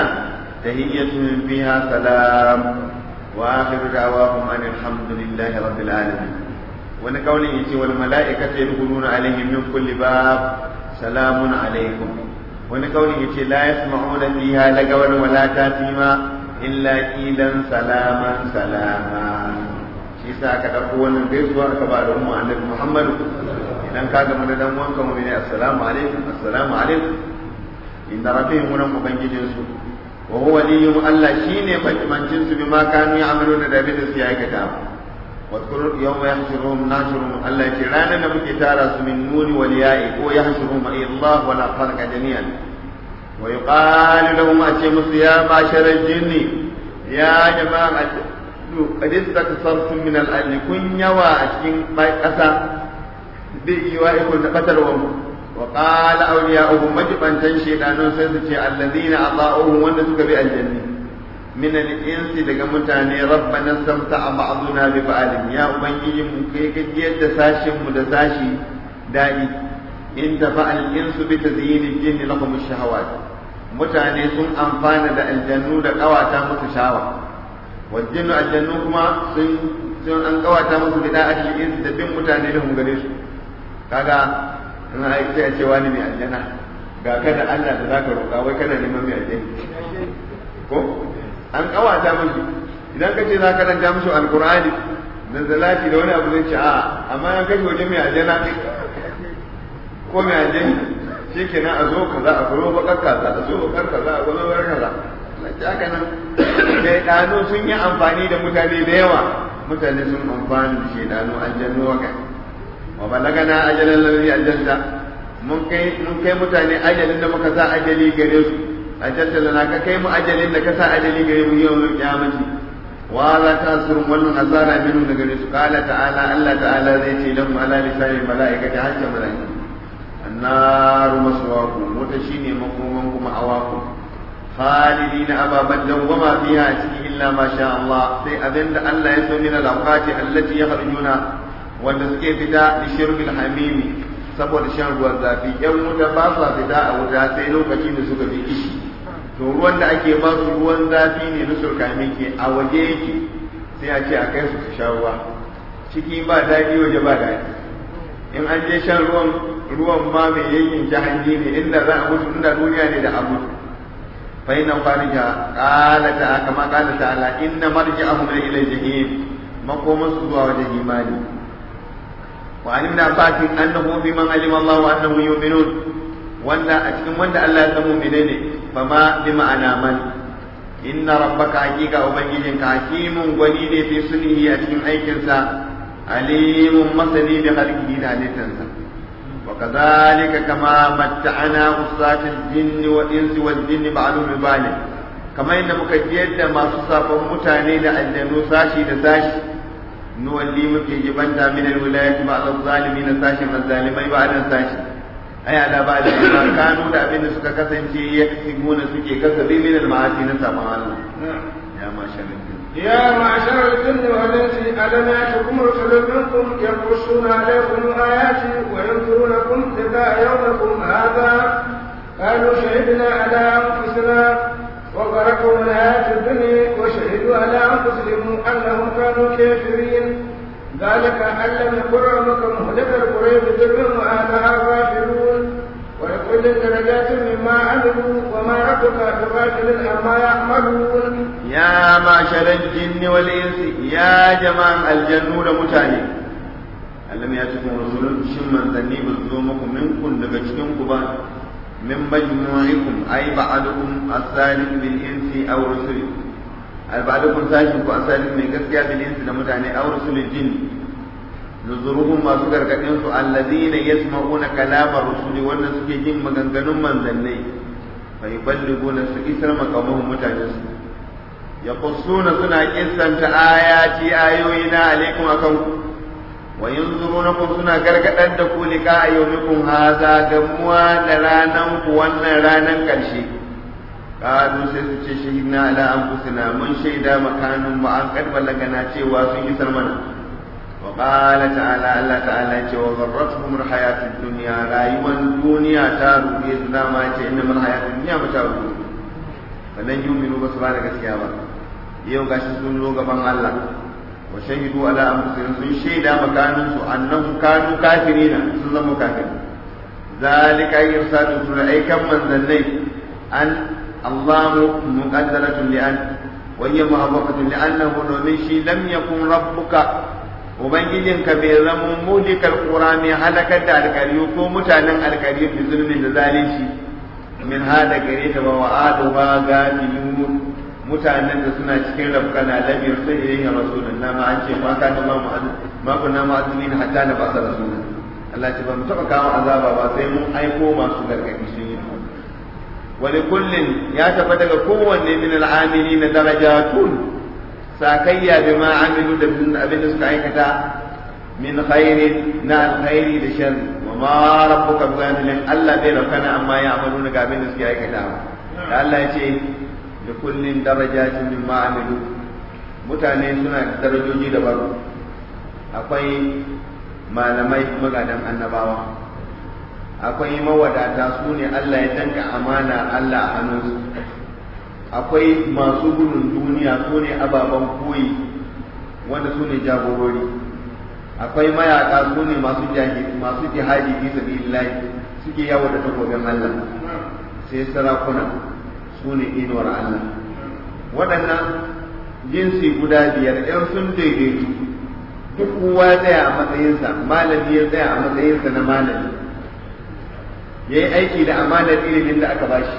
تهيتهم فيها سلام وآخر دعواهم أن الحمد لله رب العالمين ونقول يتي والملائكة يدخلون عليهم من كل باب سلام عليكم ونقول يتي لا يسمعون فيها لغوا ولا تاثيما إلا قيلا سلاما سلاما shi sa aka ɗauko wannan gaisuwa aka ba da umma annabi Muhammadu idan ka gama da dan wanka mu ne assalamu alaikum assalamu alaikum inna rabbihim wa ubangijin su wa huwa waliyyu Allah shine majimancin su bima kanu ya'maluna da abin da su aikata wa dhkur yawma yahshuruhum nashuruhum Allah ce ranar da muke tara su min nuri wal ya'i ko yahshuruhum ay Allah wa la farqa jami'an wa yuqalu lahum ace musu ya basharal jinni ya jama'a qad istakfartum min al-ajl kun yawa a cikin ƙasa bai yi wa ikon da batarwa mu wa qala awliya'uhum majibantan shaytanun sai su ce allazina ata'uhum wanda suka bi aljanni min al-insi daga mutane rabbana samta'a ba'duna bi ba'din ya ubangiji mu kai gajiyar da sashin mu da sashi dadi in tafa al-insu bi tazyin al-jinni lahum ash-shahawat mutane sun amfana da aljannu da kawata musu shawa wajen aljannu kuma sun sun an kawata musu bida a cikin da bin mutane da gare su kaga in ai sai a ce wani mai aljanna ga ka da Allah da zaka roƙa wai kana neman mai aljanna ko an kawata musu idan ka ce zaka ranta musu alqur'ani da zalati da wani abu zai ce a amma an kashe waje mai aljanna ko mai aljanna shikenan a zo kaza a zo bakar kaza a zo bakar kaza a zo bakar kaza haka nan shaidanu sun yi amfani da mutane da yawa mutane sun amfani da shaidanu aljannu waka wa balagana ajalan lalli ajalta mun kai mun kai mutane ajalin da muka sa ajali gare su ajalta lana ka kai mu ajalin da ka sa ajali gare mu yau mai kiyamati wa la tasrum wannan azara minu da gare su qala ta'ala Allah ta'ala zai ce lahum ala lisani malaikati hajja malaikati annaru maswaqu wata shine makoman kuma awaku خالدين أبابا دوما فيها إلا ما شاء الله سي أذن الله يسوع من الأوقات التي يخرجون والنسكي فدا لشرب الحميم saboda shan ruwan zafi yan wuta ba sa fita a wuta sai lokacin da suka fi ishi to ruwan da ake ba su ruwan zafi ne na surkami ke a waje yake sai a ce a kai su su sha ruwa ciki ba daɗi waje ba daɗi in an je shan ruwan ruwan ma mai yankin jahanni ne inda za a mutu inda duniya ne da a mutu فإن خارجها قال تعالى كما قال تعالى إن مرجعهم إلى الجحيم مقوم السوى وجهيمان وعن ابن عباس أنه بمن علم الله أنه يؤمنون ولا أشكم ولا ألا يسموا منين فما بمعنى من إن ربك حقيقة أبنجيك حكيم وليد في سنه أشكم أيكنسا عليم مصني بخلقه ذلك وكذلك كما متعنا عصاة الجن والإنس والجن بعضهم ببعض كما إن مكجيد ما صفا متاني لأجنو ساشي لساشي نولي مكي جبنتا من الولاية بعض الظالمين ساشي من الظالمين بعد ساشي أي على بعد ما كانوا لأبين سكا كسنجي يكسبون سكي كسبي من المعاصي نسأل الله يا ما شاء الله يا معشر الجن والانس الم ياتكم رسل منكم يقصون عليكم اياتي وينذرونكم لقاء يومكم هذا قالوا شهدنا على انفسنا وغرقهم الحياه الدنيا وشهدوا على انفسهم انهم كانوا كافرين ذلك ان لم يكن ربك مهلك القرى بظلم واهلها غافلون ولكل درجات مما عملوا وما ربك بغافل عما يعملون يا معشر الجن والإنس يا جماعة الجن متاني ألم يأتكم رسول شمن ذني بزومكم منكم دقشتكم با من مجموعكم أي بعضكم الثالث بالإنس أو رسل بعضكم ساشنكم الثالث من قسكيا بالإنس لمتاني أو رسل الجن nuzuruhum masu gargadin su alladhina yasma'una kalama rusuli wannan suke jin maganganun manzannai fa yuballiguna su isar makamahum mutanen su yaqussuna suna kissanta ayati ayoyina alaikum akan wa yanzurunakum suna gargadar da ku lika ayyukum hadha gamuwa da ranan ku wannan ranan karshe kadu sai su ce shahidna ala anfusina mun shaida makanin mu an kadbalagana cewa sun isar mana وقال تعالى الله تعالى وغرتهم الحياة الدنيا رايوا الدنيا تارو بإذن ما إنما الحياة الدنيا متاع فلن يؤمنوا بسبحانه كسيابا يوم gashi sun zo gaban Allah wa shahidu ala anfusihim sun shaida makanin su annahum kanu kafirina sun zama kafiri zalika irsalu sun aikan manzannai an Allahu muqaddaratun li an wa hiya muhabbaqatun li annahu domin shi lam yakun rabbuka Ubangijinka bai zama mulikar kura mai halakar da alkariyu ko mutanen alkariyu da zulmin da zalunci min hada gare ta ba wa adu ba gafilun mutanen da suna cikin rafkana lam yursa ilayhi rasulun na ma an ce ma ka ma mu'azzu ma kunna mu'azzibin hatta na ba rasulun Allah ce ba mu taba kawo azaba ba sai mun aiko masu gargadi sun yi wani kullin ya tafi daga kowanne min al'amili na darajatun sakayya bi ma amilu da abin da suka aikata min khairin na alkhairi da sharri wa ma rabbuka bighafilin Allah bai rakana amma ya amalu ga abin da suke aikata da Allah ya ce da kullin darajatin min ma amilu mutane suna da darajoji daban akwai malamai magadan annabawa akwai mawadata su ne Allah ya danka amana Allah a hannunsu akwai masu gudun duniya su ne ababen koyi wanda su ne jagorori akwai mayaka su ne masu masu jihadi fi sabilillah suke yawo da takobin Allah sai sarakuna su ne inuwar Allah waɗannan jinsi guda biyar ɗan sun daidaitu duk kowa ya tsaya a matsayinsa malami ya tsaya a matsayinsa na malami ya yi aiki da amanar ilimin da aka bashi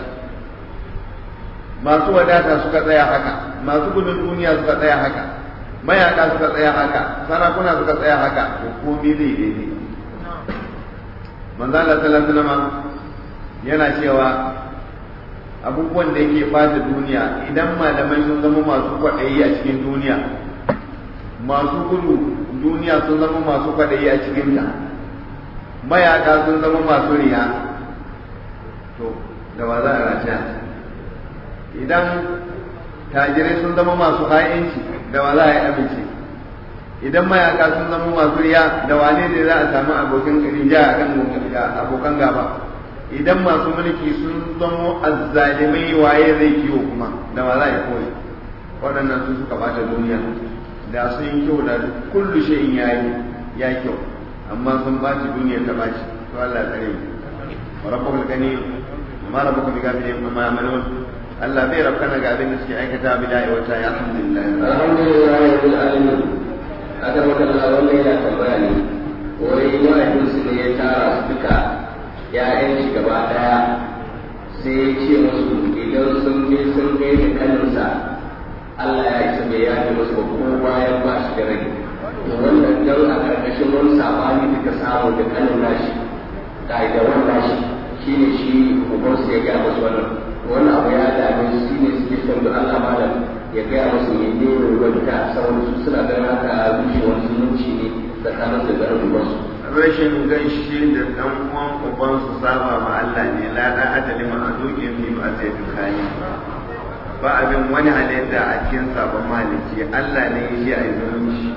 masu wadata suka tsaya haka masu gudun duniya suka tsaya haka mayaka suka tsaya haka sarakuna suka tsaya haka to komai zai daidai manzo Allah sallallahu alaihi wasallam yana cewa abubuwan da yake bata duniya idan malamai sun zama masu kwaɗayi a cikin duniya masu gudu duniya sun zama masu kwaɗayi a cikinta mayaka sun zama masu riya to da wa za a rataya idan tajirai sun zama masu ha'inci da wa za a yi amince idan mayaka sun zama masu riya da wane ne za a samu abokin rija a kan abokan gaba idan masu mulki sun zama azzalimai waye zai kiwo kuma da wa za a yi koyi waɗannan su suka bata duniya da sun yi kyau da kullu shayin yayi ya kyau amma sun baci duniya ta baci to Allah ya tsare mu rabbul gani ma rabbuka bi gafilin amma yamalun Allah bai rabkana ga abin da suke aikata bida'i wata ya alhamdulillah alhamdulillah rabbil alamin aka maka Allah wannan yana tambaya ne wai mahaifinsu ne ya tara su duka ya'yan shi gaba daya sai ya ce musu idan sun je sun kai da kaninsa Allah ya isa bai yafe musu ba ko bayan ba shi da rai to wannan dan a karkashin wani sabani da ka samu da kanin nashi da wannan shi shi ne shi ubansu ya gaya musu wannan wannan abu ya dame su shi ne suke son da Allah malam ya gaya musu ne ne rubuta saboda su suna ganin haka rushe wani zumunci ne tsakanin da garin ubansu rashin gaishe da dan uwan uban su saba ma Allah ne la da adali ma azuki fi ma sai dukani ba abin wani halitta a cikin sabon maliki Allah ne ya yi a zumunci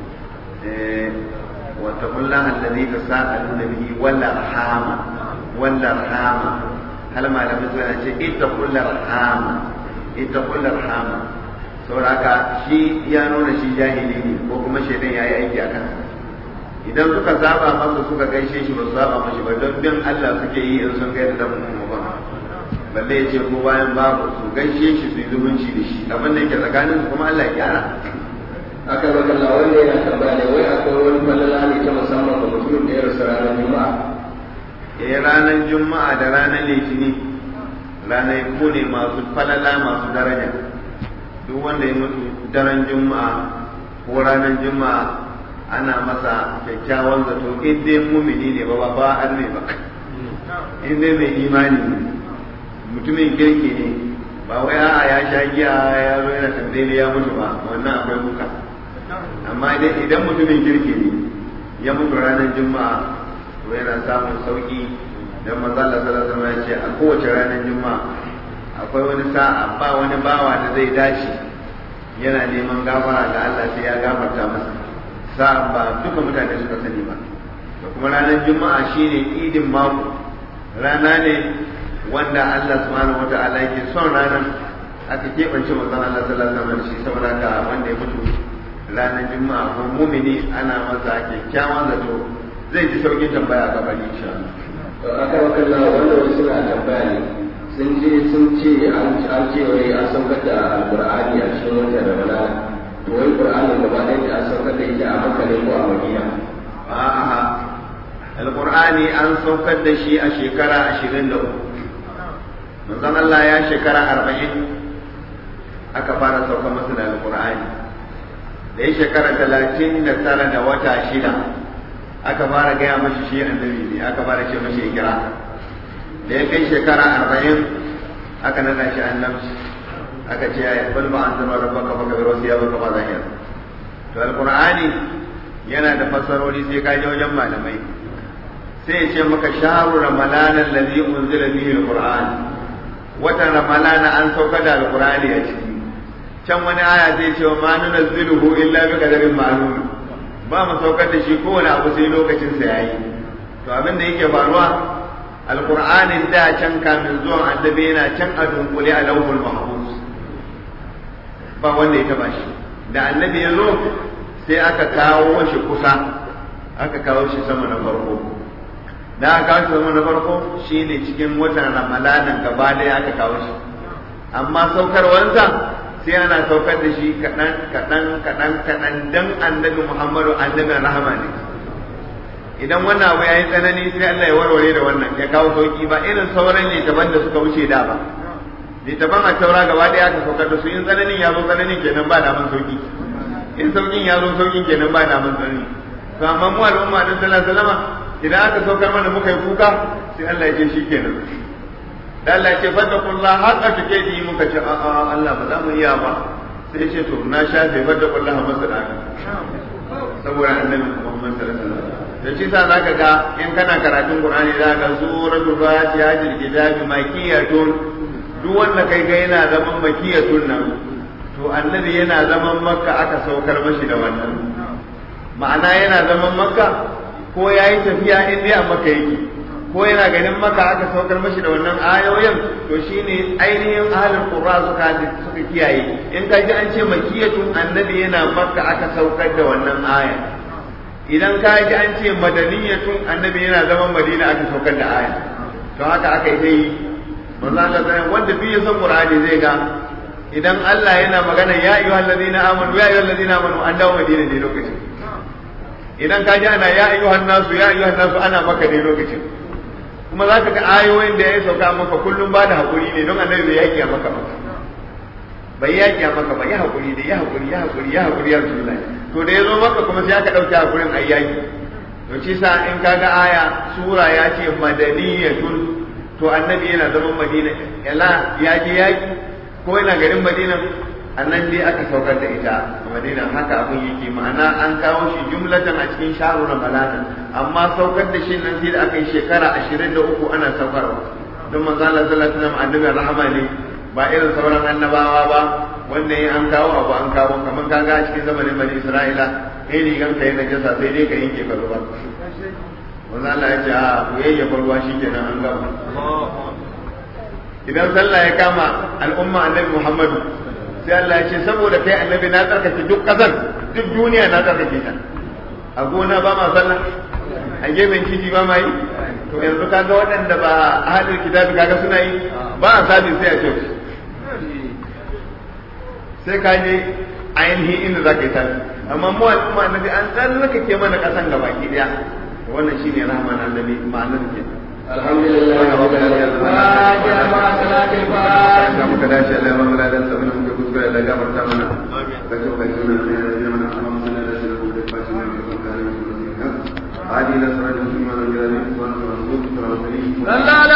eh wa taqullaha alladhi tasaaluna bihi wal arhama wal arhama hal malamin suna ce ittaqul arhama ittaqul arhama saboda shi ya nuna shi jahili ne ko kuma shaidan yayi aiki a kansa idan suka saba masa suka gaishe shi ba su saba mashi ba don bin Allah suke yi in sun gaida dan mu ba balle ya ce ko bayan babu su gaishe shi su yi zumunci da shi abin da yake tsakanin su kuma Allah ya gyara aka baka Allah wanda yana tambaya ne wai akwai wani falala ne ta musamman ga mutumin da ya rasu ranar juma'a eh ranar juma'a da ranar litini ranar ko ne masu falala masu daraja duk wanda ya mutu daren juma'a ko ranar juma'a ana masa kyakkyawan zato in dai mumini ne ba ba an ne ba in dai mai imani ne mutumin kirki ne ba wai a'a ya sha giya ya zo yana tambaye ya mutu ba wannan akwai kuka amma idan mutumin kirki ne ya mutu ranar juma'a to yana samun sauki dan manzo Allah sallallahu alaihi wasallam ya ce a kowace ranar juma'a akwai wani sa'a ba wani bawa da zai dace yana neman gafara ga Allah sai ya gafarta masa sa'an ba duka mutane suka sani ba da kuma ranar juma'a shine idin mako rana ne wanda Allah subhanahu wata'ala yake son ranar aka keɓance manzon Allah sallallahu alaihi wasallam shi saboda ka wanda ya mutu ranar juma'a ko mumini ana masa kyakkyawan zato zai ji saukin tambaya a gabani insha Allah to aka baka Allah wanda wasu suna tambaya ne sun je sun ce an ce wai an saukar da alqur'ani a cikin watan Ramadan to wai qur'anin gaba ɗaya da an saukar da ita a Makka ne ko a Madina a'a alqur'ani an saukar da shi a shekara 23 manzon Allah ya shekara 40 aka fara saukar masa da alqur'ani da ya shekara 39 da wata shida aka fara gaya mashi shi annabi ne aka fara ce mashi ikra da ya kai shekara 40 aka nada shi annabci aka ce ya bal ba an zama rabbaka fa kabir wasiya baka ba zahir to alqur'ani yana da fasarori sai ka je wajen malamai sai ya ce maka shahru ramadan alladhi unzila bihi alquran watan ramadan an sauka da alqur'ani a ciki can wani aya zai ce ma nunazziluhu illa bi qadarin ma'lum ba mu saukar da shi kowane abu sai lokacin sa yayi to abin da yake faruwa alqur'anin da can kamin zuwan annabi yana can a dunkule a lauhul mahfuz ba wanda ya taba shi da annabi ya zo sai aka kawo shi kusa aka kawo shi sama na farko da aka kawo shi sama na farko shine cikin watan ramadanin gaba ɗaya aka kawo shi amma saukarwansa sai ana saukar da shi kaɗan kaɗan kaɗan kaɗan dan annabi muhammadu annabin rahama ne idan wannan abu ya yi tsanani sai Allah ya warware da wannan ya kawo sauki ba irin sauran littafan da suka wuce da ba littafan a taura gaba ɗaya aka saukar da su in tsananin ya zo tsananin kenan ba da man sauki in saukin ya zo saukin kenan ba da man tsanani to amma mu al'umma din sallallahu alaihi wasallam idan aka saukar mana muka yi kuka sai Allah ya ce shi kenan da Allah ya ce fattakullah haqqa tuqati muka ce a a Allah ba za mu iya ba sai ce to na shafe fattakullah masana saboda annabi Muhammad sallallahu alaihi wasallam da shi sa zaka ga in kana karatun Qur'ani zaka ga suratul Fatiha jil kitabi makiyatun duk wanda kai ga yana zaman makiyatun nan to annabi yana zaman makka aka saukar mashi da wannan ma'ana yana zaman makka ko yayi tafiya in dai a makka yake ko yana ganin makka aka saukar mashi da wannan ayoyin to shine ainihin ahlul qurra suka suka kiyaye in ka ji an ce makiyatun annabi yana makka aka saukar da wannan aya idan ka ji an ce madaniyatun annabi yana zaman madina aka saukar da aya to haka aka yi manzo Allah sai wanda bi ya san Qur'ani zai ga idan Allah yana magana ya ayyuhal ladina amanu ya ayyuhal ladina amanu an dawo madina ne lokacin idan ka ji ana ya ayyuhan nasu ya ayyuhan nasu ana maka ne lokacin kuma za ka ga ayoyin da ya sauka maka kullum ba da haƙuri ne don annabi bai yaƙi a maka ba bai yaƙi a maka ba ya haƙuri da ya haƙuri ya haƙuri ya haƙuri ya rasulullahi to da ya zo maka kuma sai aka ɗauke haƙurin a yaƙi to ci sa in kaga aya sura ya ce madaniyatun to annabi yana zaman madina yala ya je yaki ko yana garin madina annan dai aka saukar da ita a madina haka abin yake ma'ana an kawo shi jumlatan a cikin sharu ramadana amma saukar da shi nan sai da aka yi shekara ashirin da uku ana saukarwa don manzo Allah sallallahu alaihi wasallam annabin rahama ne ba irin sauran annabawa ba wanda in an kawo abu an kawo kamar kaga a cikin zamanin bani Isra'ila kai rigan ka yana jasa sai dai ka yanke ka ruwa manzo Allah ya ce a ku yayyafa ruwa shikenan an gama idan sallah ya kama al'umma annabi Muhammadu sai Allah ya ce saboda kai annabi na tsarkake duk kasar duk duniya na tsarkake ta a gona ba ma sallah a gefen titi ba ma yi to yanzu kaga waɗanda ba ahalin kitabi kaga suna yi ba a sabi sai a ce sai ka je ainihin inda za ka yi tafi amma mu al'umma annabi an tsallakake mana ƙasan gaba ki ɗaya wannan shine rahman annabi ma'anar kenan alhamdulillah wa fatiha ma salatul fatiha da muka dace Allah ya mamala da sabon muka kuskure da gafarta mana ka ce kai sunan sai ya mana amma mun da shi da fatin da kan kare mu hadi la sarajin sunan da ya ne wa rasul sallallahu alaihi wa sallam